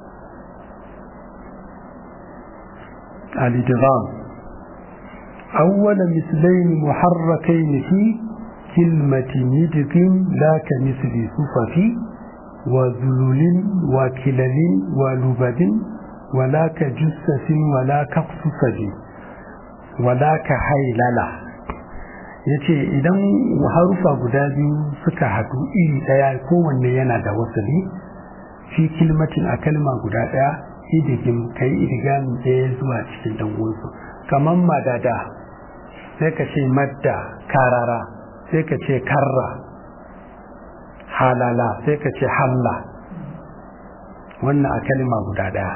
al-idgham awwala mislayn muharrakayn fi kilmati nidqin la ka misli sufafi وذلول وكلل ولبد ولا كجسس ولا كقصصد ولا كهيللة yace idan harufa guda biyu suka haɗu iri ɗaya kowanne yana da wasali fi kilmatin a kalma guda ɗaya idigin kai idigamin ɗaya zuwa cikin dangonsu kamar madada sai ka ce madda karara sai ka ce karra halala sai ka ce halla wannan a kalma guda ɗaya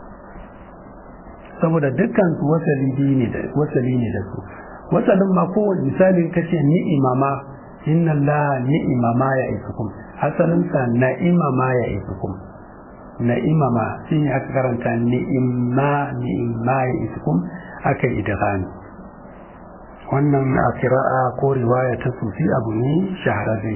saboda dukkan su wasali ne da wasali ne da su wasalin ma kowane misali ka ce ni'ima ma inna Allah ni'ima ma ya isukum asalin sa na'ima ma ya isukum na'ima ma shine aka karanta ni'imma ni'imma ya isukum aka idghami wannan a kira'a ko riwaya ta sufi abu ne shahararre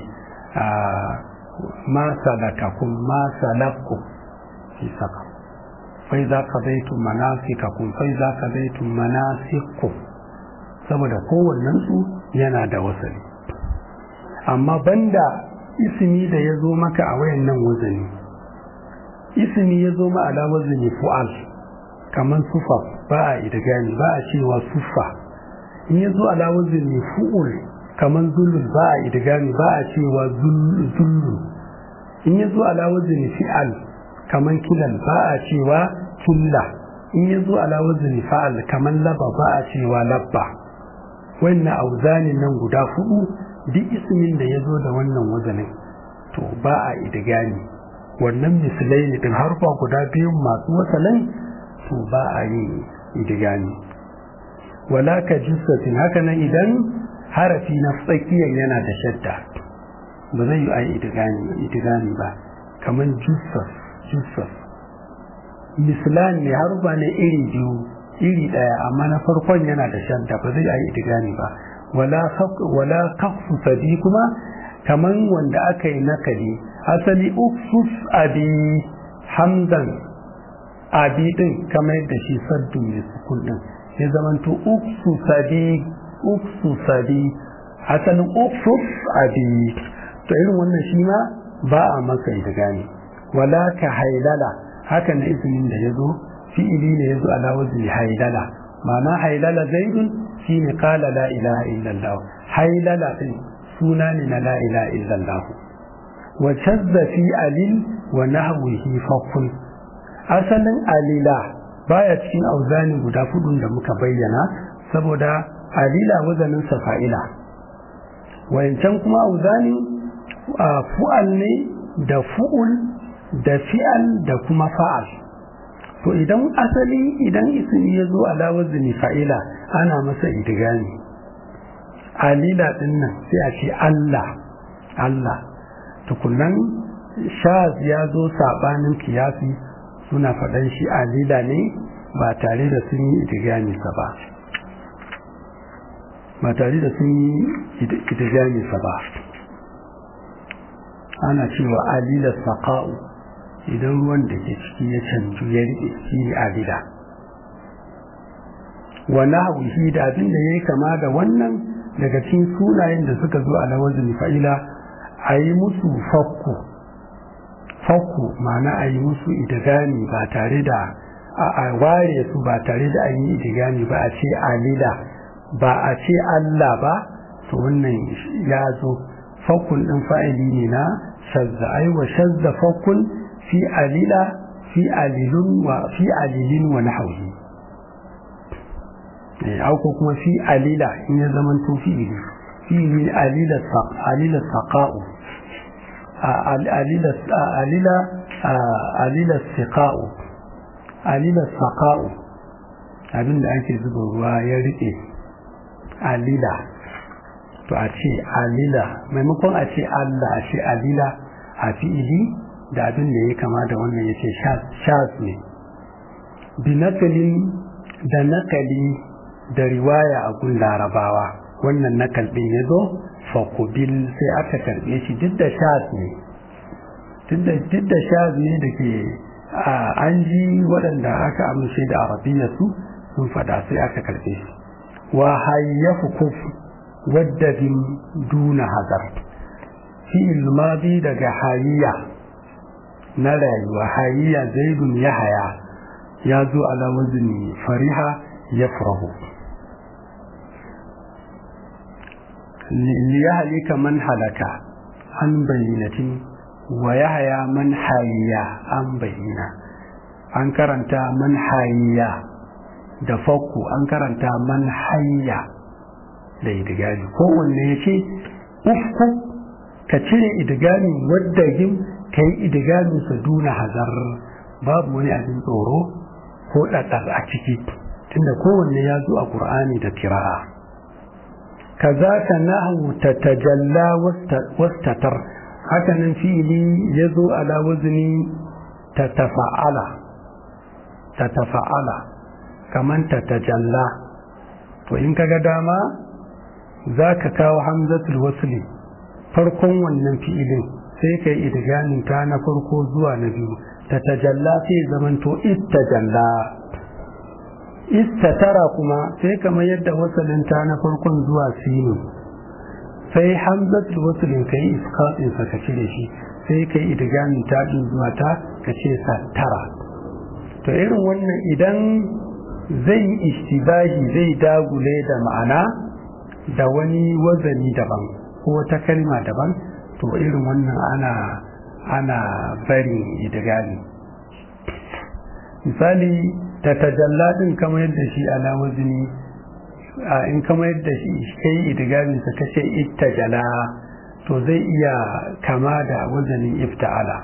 ما سلككم ما سلككم في سقر فإذا قضيتم مناسككم فإذا قضيتم مناسككم saboda kowannensu yana da wasali amma banda ismi da ya zo maka a wayannan wazani ismi ya zo ma ala wazani fu'al kamar sufa ba a idgani ba a cewa sufa in ya zo ala wazani fu'ul kamar zulul ba a idgami ba a cewa zullu in ya zo ala wazni fi'al kamar kilal ba a cewa killa in ya zo ala wazni fa'al kamar laba ba a cewa labba wannan auzanin nan guda hudu duk ismin da ya zo da wannan wazanin to ba a idgami wannan misalai ne din harfa guda biyu masu wasalin to ba a yi idgami wala ka jissatin haka nan idan harafi na tsakiyar yana da shadda ba zai yi a yi idigani ba kamar jusas jusas mislan ne harufa ne iri biyu iri ɗaya amma na farkon yana da shadda ba zai a yi idigani ba wala kafsu sadi kuma kamar wanda aka yi nakali asali uksus abi hamdan abi din kamar yadda shi saddu mai sukun din ya zamanto uksus abi uksusadi asalin uksus abi to irin wannan shi ma ba a masa ita gane wala ka hailala haka na izinin da ya zo fi'ili ne ya zo ala wazni hailala ma'ana hailala zaidun shine qala la ilaha illallah hailala din suna ne na la ilaha illallah wa shazza fi alil wa nahwihi fakun asalin alila baya cikin auzani guda fudun da muka bayyana saboda alila wazanin fa'ila wayancan kuma auzani fu'al ne da fu'ul da fi'al da kuma fa'al to idan asali idan ismi ya zo ala wazni fa'ila ana masa idigami alila din nan sai a ce Allah Allah tukunan shaz ya zo sabanin kiyasi suna faɗan shi alila ne ba tare da sun yi idigami sa ba ba tare da sun yi idigami sa ba ana cewa alila saqa'u idan ruwan da ke ciki ya canju ya riƙe shi ne alila wa nahwihi da abin da yayi kama da wannan daga cikin sunayen da suka zo a lawazin fa'ila a yi musu fakku fakku ma'ana a yi musu idigami ba tare da a ware su ba tare da an yi idigami ba a ce alila ba a ce Allah ba to wannan ya zo fakkun ɗin fa'ili ne na shazza ai wa shazza fakkun fi alila fi alilun wa fi alilin wa nahwi eh ko kuma fi alila in ya zaman to fi fi alila saq alila saqa'u alila alila alila siqa'u alila saqa'u abinda ake zuba ruwa ya rike alila to a ce alila maimakon a ce Allah a ce alila a fi'ili da abin da ya kama da wannan ya ce shaz ne bi nakalin da nakali da riwaya a gun larabawa wannan nakal ɗin ya zo fakubil sai aka karɓe shi duk da shaz ne duk da shaz ne da ke an ji waɗanda aka amince da arabiya su sun faɗa sai aka karɓe shi wa hayyafu kufu wadda bin duna hazar fi'il madi daga hayya na rayuwa hayya zaidun ya haya ya zo ala wazni fariha ya farahu liyahlika man halaka an bayyinatin wa yahya man hayya an bayyana an karanta man hayya da fakku an karanta man hayya da idigami kowanne ya ce ufku ka cire idigami wadda yin ka yi idigamin sa duna hazar babu wani abin tsoro ko ɗaɗɗar a ciki tunda kowanne ya zo a ƙur'ani da kira'a kaza ka nahu ta tajalla wastatar hakanan fi'ili ya zo ala wazni ta tafa'ala ta tafa'ala kaman ta tajalla to in kaga dama za ka kawo hamzatul wasli farkon wannan fi'ilin sai ka yi idgamin ta na farko zuwa na biyu ta tajalla sai zamanto istajalla istatara kuma sai kamar yadda wasalin ta na farkon zuwa sinu sai hamzatul waslin ka yi iskatin sa ka cire shi sai ka yi idgamin ta din zuwa ta ka ce sattara to irin wannan idan zai ishtibahi zai dagule da ma'ana da wani wazani daban ko wata kalma daban to irin wannan ana ana bari idigami misali ta tajalla din kamar yadda shi ala wazni in kamar yadda shi kai idigami sa kace ittajala to zai iya kama da wazanin ifta'ala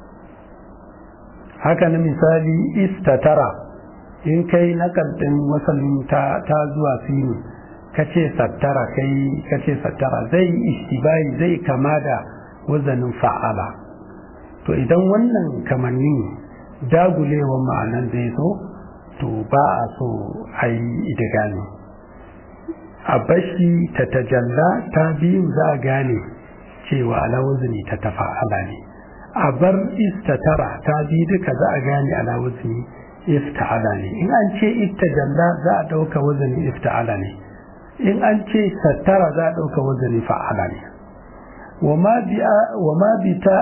haka na misali istatara in kai nakal din wasalin ta, ta zuwa sinu kace sattara kai kace sattara zai istibai zai kama da wazanin fa'ala to idan wannan kamanni dagulewan ma'anan zai zo to ba a so a yi idigami a bashi ta tajalla ta biyu za a gane cewa alawuzini ta tafa'ala ne a bar istatara ta biyu duka za a gane alawuzini ifta'ala ne in an ce istajalla za a ɗauka wazanin ifta'ala ne in an ce sattara za a ɗauka wazani fa'ala ne wa ma bi ta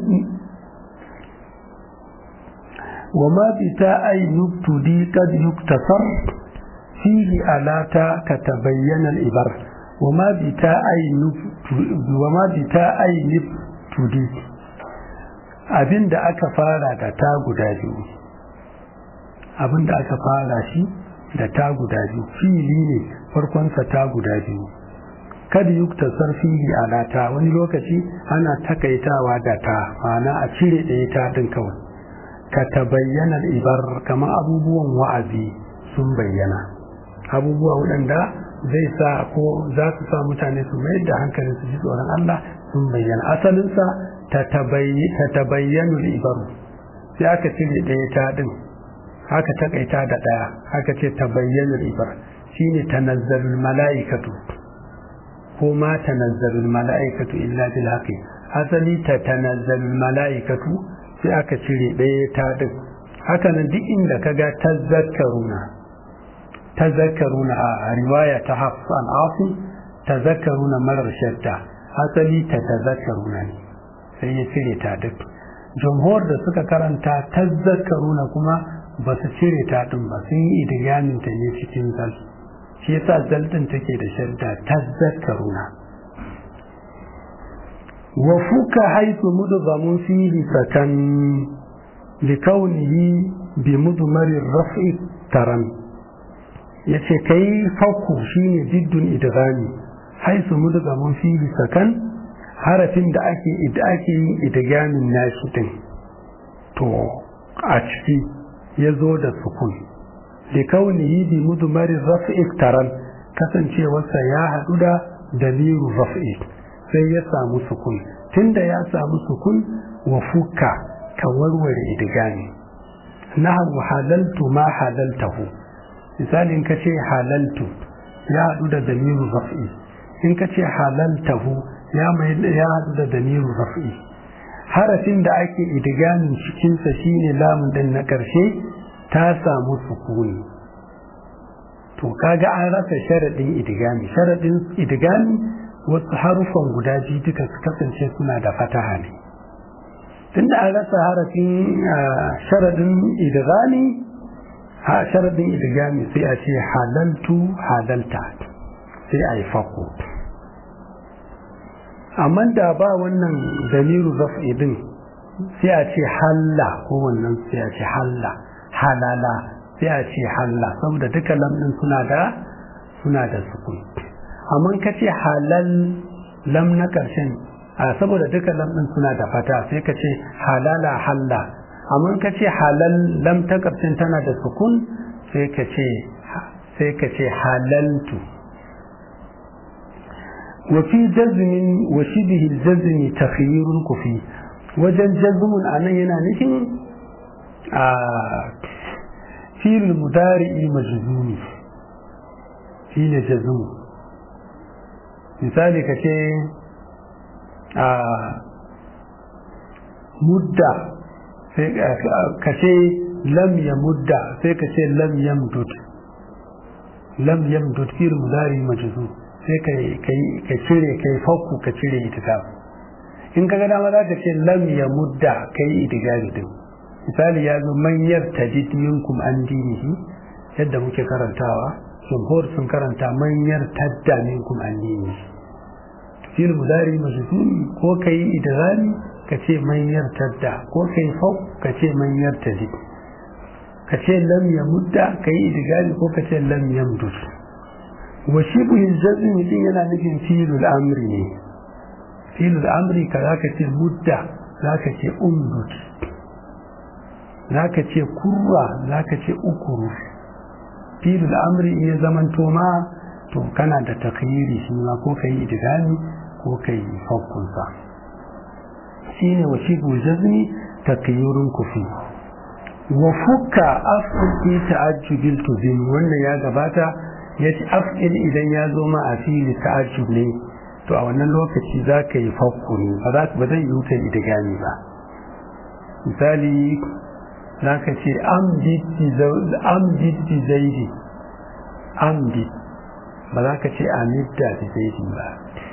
ai nuktudi kad yuktasar fihi alata ka tabayyana ibar wa ma bi ta ai nuktudi abinda aka fara da ta guda biyu abinda aka fara shi da ta guda biyu fili ne farkonsa ta guda biyu kada yuktasar fihi ala ta wani lokaci ana takaitawa da ta ma'ana a cire ɗaya ta din kawai ka tabayyana ibar kamar abubuwan wa'azi sun bayyana abubuwa waɗanda zai sa ko za su sa mutane su mayar da hankali su ji tsoron Allah sun bayyana asalinsa ta tabayyanu ibaru sai aka cire ɗaya ta din haka takaita da ɗaya haka ce tabayyanu ibar shine tanazzalul mala'ikatu ko ma tanazzalul mala'ikatu illa bil haqi asali ta tanazzalul mala'ikatu sai aka cire ɗaya ta din haka nan duk inda kaga tazakkaruna tazakkaruna a riwaya ta hafsan afu tazakkaruna marar shadda asali ta tazakkaruna ne sai ya cire ta duk jamhur da suka karanta tazakkaruna kuma ba su cire ta din ba sun yi idigamin ta ne cikin zal shi yasa zal din take da shadda tazakkaruna wa fuka haythu mudghamun fihi sakan likaunihi bi mudmari raf'i taran yace kai fakku shine jiddun idghami haisu mudghamun fihi sakan harafin da ake da ake yin idgamin nashi din to a ciki yazo da sukun likaunihi bi mudmari raf'i taran kasancewarsa ya hadu da dalilu raf'i sai ya samu sukun tunda ya samu sukun wa fuka ka warware idgami nahu halaltu ma halaltahu misali in kace halaltu ya hadu da dalilu raf'i in kace halaltahu ya mai ya hadu da dalilu raf'i harafin da ake idgamin cikin sa shine lamun din na karshe ta samu sukuni to kaga an rasa sharadin idgami sharadin idgami wasu harufan guda biyu duka su kasance suna da fataha ne tunda an rasa harafin sharadin idgami ha sharadin idgami sai a ce halaltu halalta sai a yi fako amma da ba wannan dalilu raf'i din sai a ce halla ko wannan sai a ce halla halala sai a ce halla saboda duka lamɗin suna da suna da sukun amma ka ce halal lam na ƙarshen saboda duka lam ɗin suna da fata sai ka ce halala halla amma ka ce halal lam ta ƙarshen tana da sukun sai ka ce sai ka ce halaltu وفي جزم وشبه الجزم تخيير كفي وجن جزم أنا هنا نحن في المدارع مجزوم في جزم misali ka ce a mudda ka ce lam ya mudda sai ka ce lam yamdud lam yamdud fil mudari majzu sai ka cire kai fakku ka cire itikaf in ka ga dama za ka ce lam ya mudda kai idigari din misali ya zo manyar tajid minkum an dinihi yadda muke karantawa jumhur sun karanta manyar tadda minkum an dinihi fil mudari majzumi ko kai idghami ka ce manyar tadda ko kai fau ka ce manyar tajid ka ce lam ya mudda kai idghami ko ka ce lam yamdud wa shibhil jazm din yana nufin filul amri ne filul amri ka zaka ce mudda zaka ce umdud zaka ce kurra zaka ce ukuru filul amri in ya zamanto ma to kana da takhiri shi ma ko kai idgami ko kai hukunsa shine wa shibhul jazmi takyirun kufi wa fukka af'il fi ta'ajjubil tuzim wannan ya gabata yace af'il idan ya zo ma a fili ta'ajjub ne to a wannan lokaci za ka yi fakku ne ba za ba zai yi wuta idgami ba misali za ka ce amdid bi zaidi amdid ba za ka ce amidda bi zaidi ba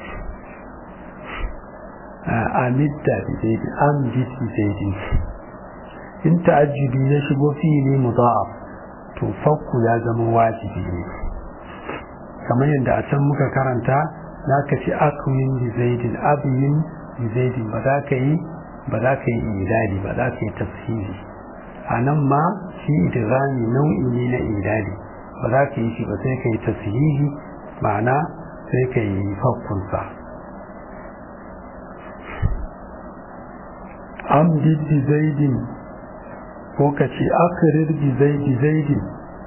amidda bi zaidi amdid bi zaidi in ta'ajjubi ya shigo fi'ili mudha'af to fakku ya zama wajibi ne kamar yadda a can muka karanta za ka ci akwin bi zaidin abiyin bi zaidin ba za ka yi ba za ka yi idadi ba za ka yi tafsiri a nan ma shi idirami nau'i ne na idadi ba za ka yi shi ba sai ka yi tafsiri ma'ana sai ka yi fakkunsa amdid bi zaidin ko ka ce akirir bi zaidi zaidin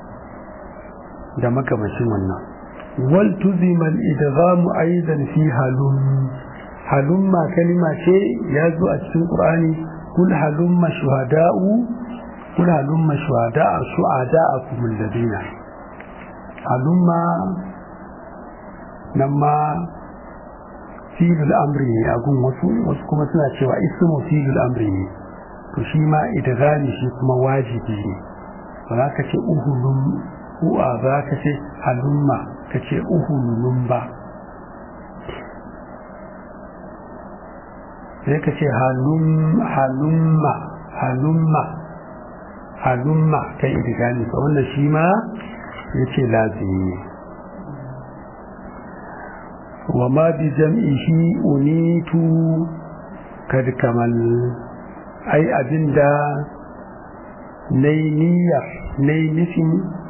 da makamashin wannan wal tuzimal idghamu aidan fi halum halumma kalima ce ya zo a cikin qur'ani kul halumma shuhada'u kul halumma shuhada'a shuhada'akum alladina halumma nan ma filul amri ne a gun wasu wasu kuma suna cewa ismu filul amri ne to shi ma idghami shi kuma wajibi ne ba za ka ce uhulum u'a za ka ce halumma ka ce uhulum ba sai ka ce halumma halumma halumma kai idghami ba wannan shi ma ya ce lazimi ne وما بجمعه أنيت قد كمل أي أبندا نينية نينفي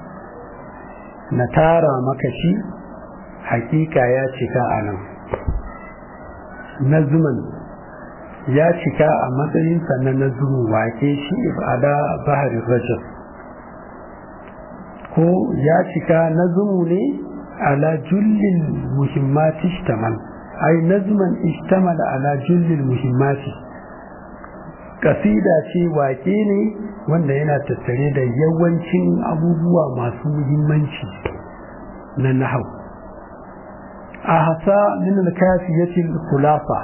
نتارى مكشي حقيقة يا شكا أنا نزما ya cika a matsayinsa na nazumin wake shi ibada baharin rajab ko ya cika nazumu ne على جل المهمات اشتمل أي نظما اشتمل على جل المهمات قصيدة شيء واقيني wanda yana tattare da yawancin abubuwa masu muhimmanci na nahau a hasa min alkafiyatil khulafa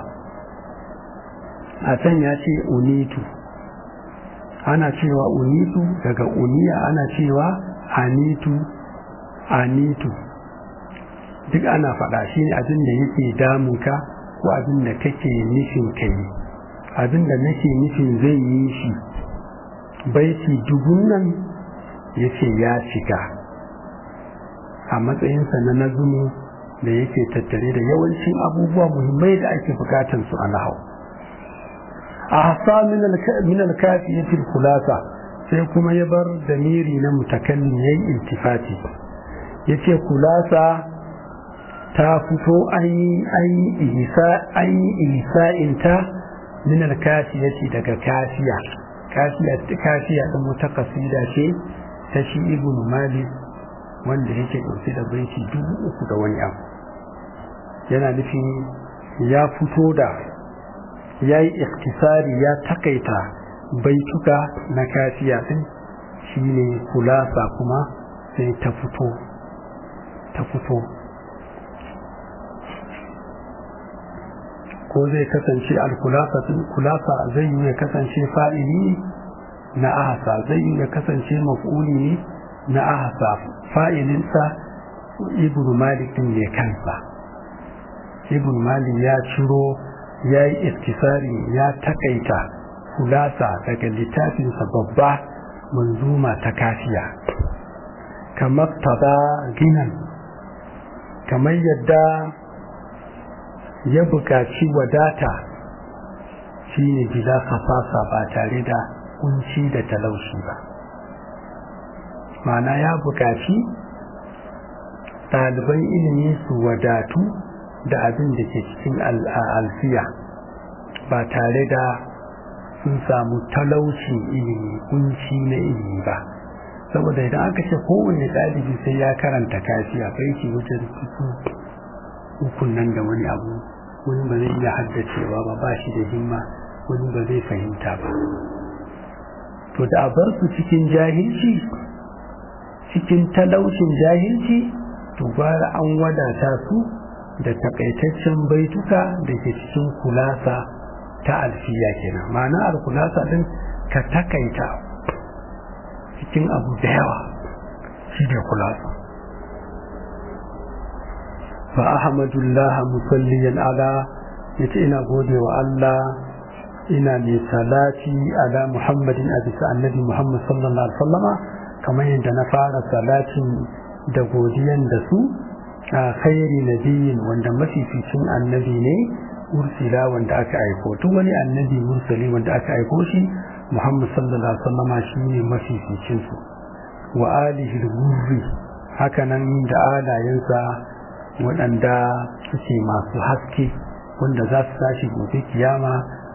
a can ya ce unitu ana cewa unitu daga uniya ana cewa anitu anitu duk ana faɗa shi ne abin da yake damunka ko abin da kake nufin ka yi abin da nake nufin zai yi shi baiti dubun nan ya ce ya shiga a matsayinsa na nazumu da yake tattare da yawancin abubuwa muhimmai da ake bukatar su a nahau a hasa min alkafiyatil kulasa sai kuma ya bar damiri na mutakallim yayin iltifati yace kulasa ta fito an yi isa'inta min alkafiyati daga kafiya kafiya kafiya din wata kasida ce ta shi ibnu malik wanda yake dauke da baiti dubu uku da wani abu yana nufin ya fito da ya yi iktisari ya takaita baituka na kafiya din shine kulasa kuma sai ta fito ta fito ko zai kasance alkulasa kulasa zai yi ya kasance fa'ili na ahasa zai yi ya kasance maf'uli ne na ahasa fa'ilinsa ibn malik din ne kansa ibn malik ya ciro ya yi istisari ya takaita kulasa daga littafinsa babba manzuma ta kafiya kamar tada ginan kamar yadda ya buƙaci wadata shi ne gida kafasa ba tare da kunci da talaushi ba mana ya buƙaci ɗaliban ilimi su wadatu da abin da ke cikin alfiya ba tare da sun samu talaucin ilimi kunci na ilimi ba saboda idan aka ce kowane ɗalibi sai ya karanta kafiya bai ce wajen ukun nan da wani abu wani ba zai iya haddacewa ba ba shi da himma wani ba zai fahimta ba to da a bar su cikin jahilci cikin talaucin jahilci to gwara an wadata su da takaitaccen baituka da ke cikin kulasa ta alfiya kenan ma'ana alkulasa din ka takaita cikin abu da yawa shi ne kulasa fa ahmadullah musalliyan ala yace ina gode wa Allah ina mai salati ala muhammadin a bisa annabi muhammad sallallahu alaihi wasallama kamar yadda na fara salatin da godiyan da su a khairi nabiyin wanda mafificin annabi ne ursila wanda aka aiko duk wani annabi mursali wanda aka aiko shi muhammad sallallahu alaihi wasallama shine mafificin su wa alihi al haka nan da alayensa waɗanda suke masu haske wanda za su tashi gobe kiyama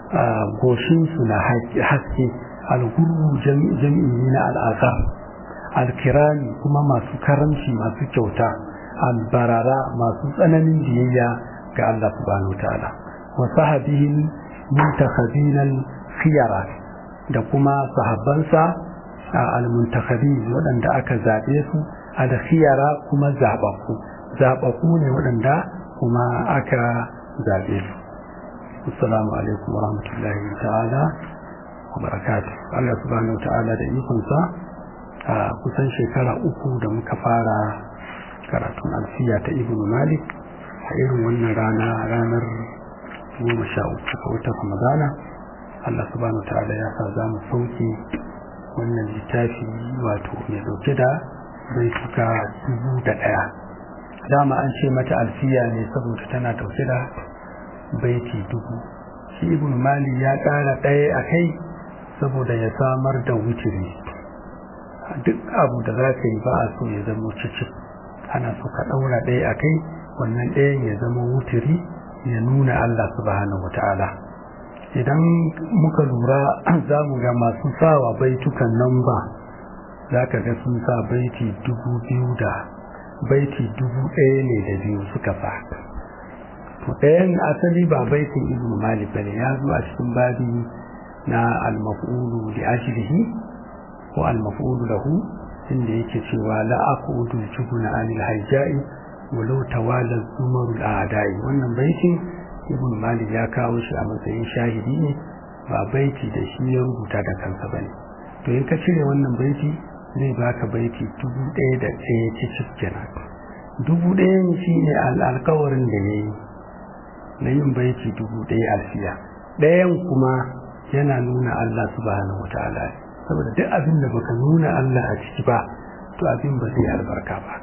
goshinsu na haske algurru jam'i na al'azar alkirani kuma masu karamci masu kyauta albarara masu tsananin biyayya ga Allah subhanahu ta'ala wa sahabihim muntakhabinal khiyara da kuma sahabbansa al-muntakhabin waɗanda aka zaɓe su al-khiyara kuma zaɓaɓɓu zaɓaɓɓu ne waɗanda kuma aka zaɓe su assalamu alaikum wa rahmatullahi ta'ala wa barakatuh Allah subhanahu ta'ala da ikonsa a kusan shekara uku da muka fara karatun alfiya ta ibn malik a irin wannan rana ranar goma sha uku ga watan ramadana Allah subhanahu ta'ala ya sa za mu sauke wannan littafi wato mai dauke da baituka dubu da ɗaya dama an ce mata alfiya ne saboda tana dauke da baiti dubu shi ibn mali ya ƙara ɗaya a kai saboda ya samar da wutiri duk abu da za ka yi ba a so ya zama cici ana so ka ɗaura ɗaya a kai wannan ɗayan ya zama wutiri ya nuna Allah subhanahu wata'ala idan muka lura za mu ga masu sawa baitukan nan ba za ka ga sun sa baiti dubu biyu da baiti dubu ɗaya ne da biyu suka sa to ɗayan asali ba baitin ibnu malik bane ya zo a cikin babi na al-maf'ulu li ajlihi ko al-maf'ulu lahu inda yake cewa la aqudu jubuna anil hajja'i walau tawala zumarul a'da'i wannan baitin ibnu malik ya kawo shi a matsayin shahidi ne ba baiti da shi ya rubuta da kansa bane to in ka cire wannan baiti zai baka baiti dubu ɗaya da ɗaya cikin kenan dubu ɗaya ne shine alƙawarin da ya yi na yin baiti dubu ɗaya alfiya ɗayan kuma yana nuna Allah subhanahu wataala saboda duk abin da baka nuna Allah a ciki ba to abin ba zai albarka ba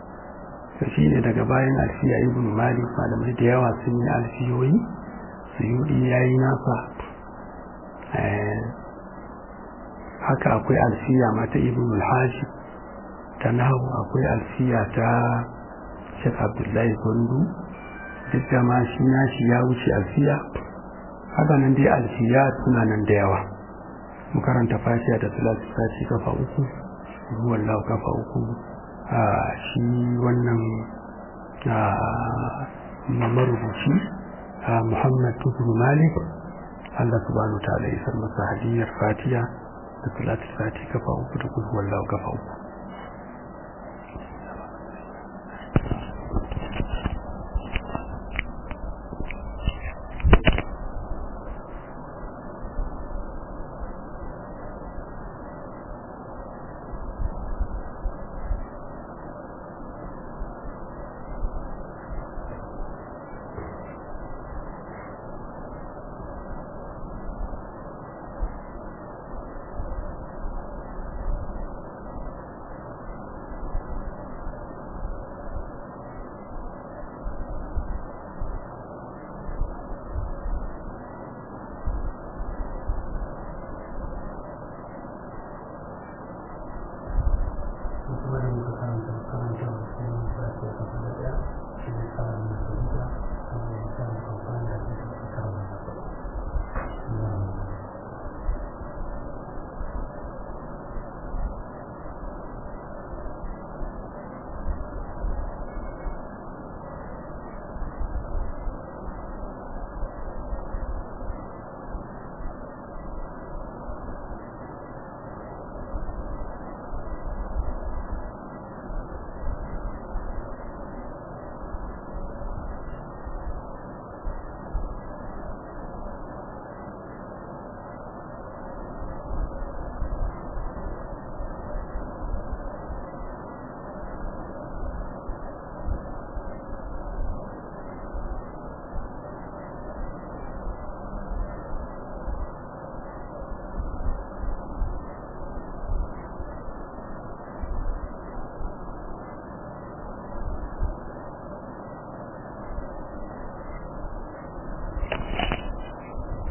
to shine daga bayan alfiya ibn malik malamai da yawa sun yi alfiyoyi suyudi yayi nasa haka akwai alfiya mata ibn al-hajj ta nahu akwai alfiya ta Sheikh Abdullahi Gondu duk da ma shi nashi ya wuce alfiya haka nan dai alfiya suna nan da yawa mu karanta fatiha da salatu sati kafa uku ruwan lau kafa uku a shi wannan marubuci Muhammad Tukuru Malik Allah subhanahu wa ta'ala ya san masa hadiyar fatiha da salatu sati kafa uku da kuma wallahu kafa uku kuma da muka karanta karanta wasu yin sa ke kafa da ɗaya shi ne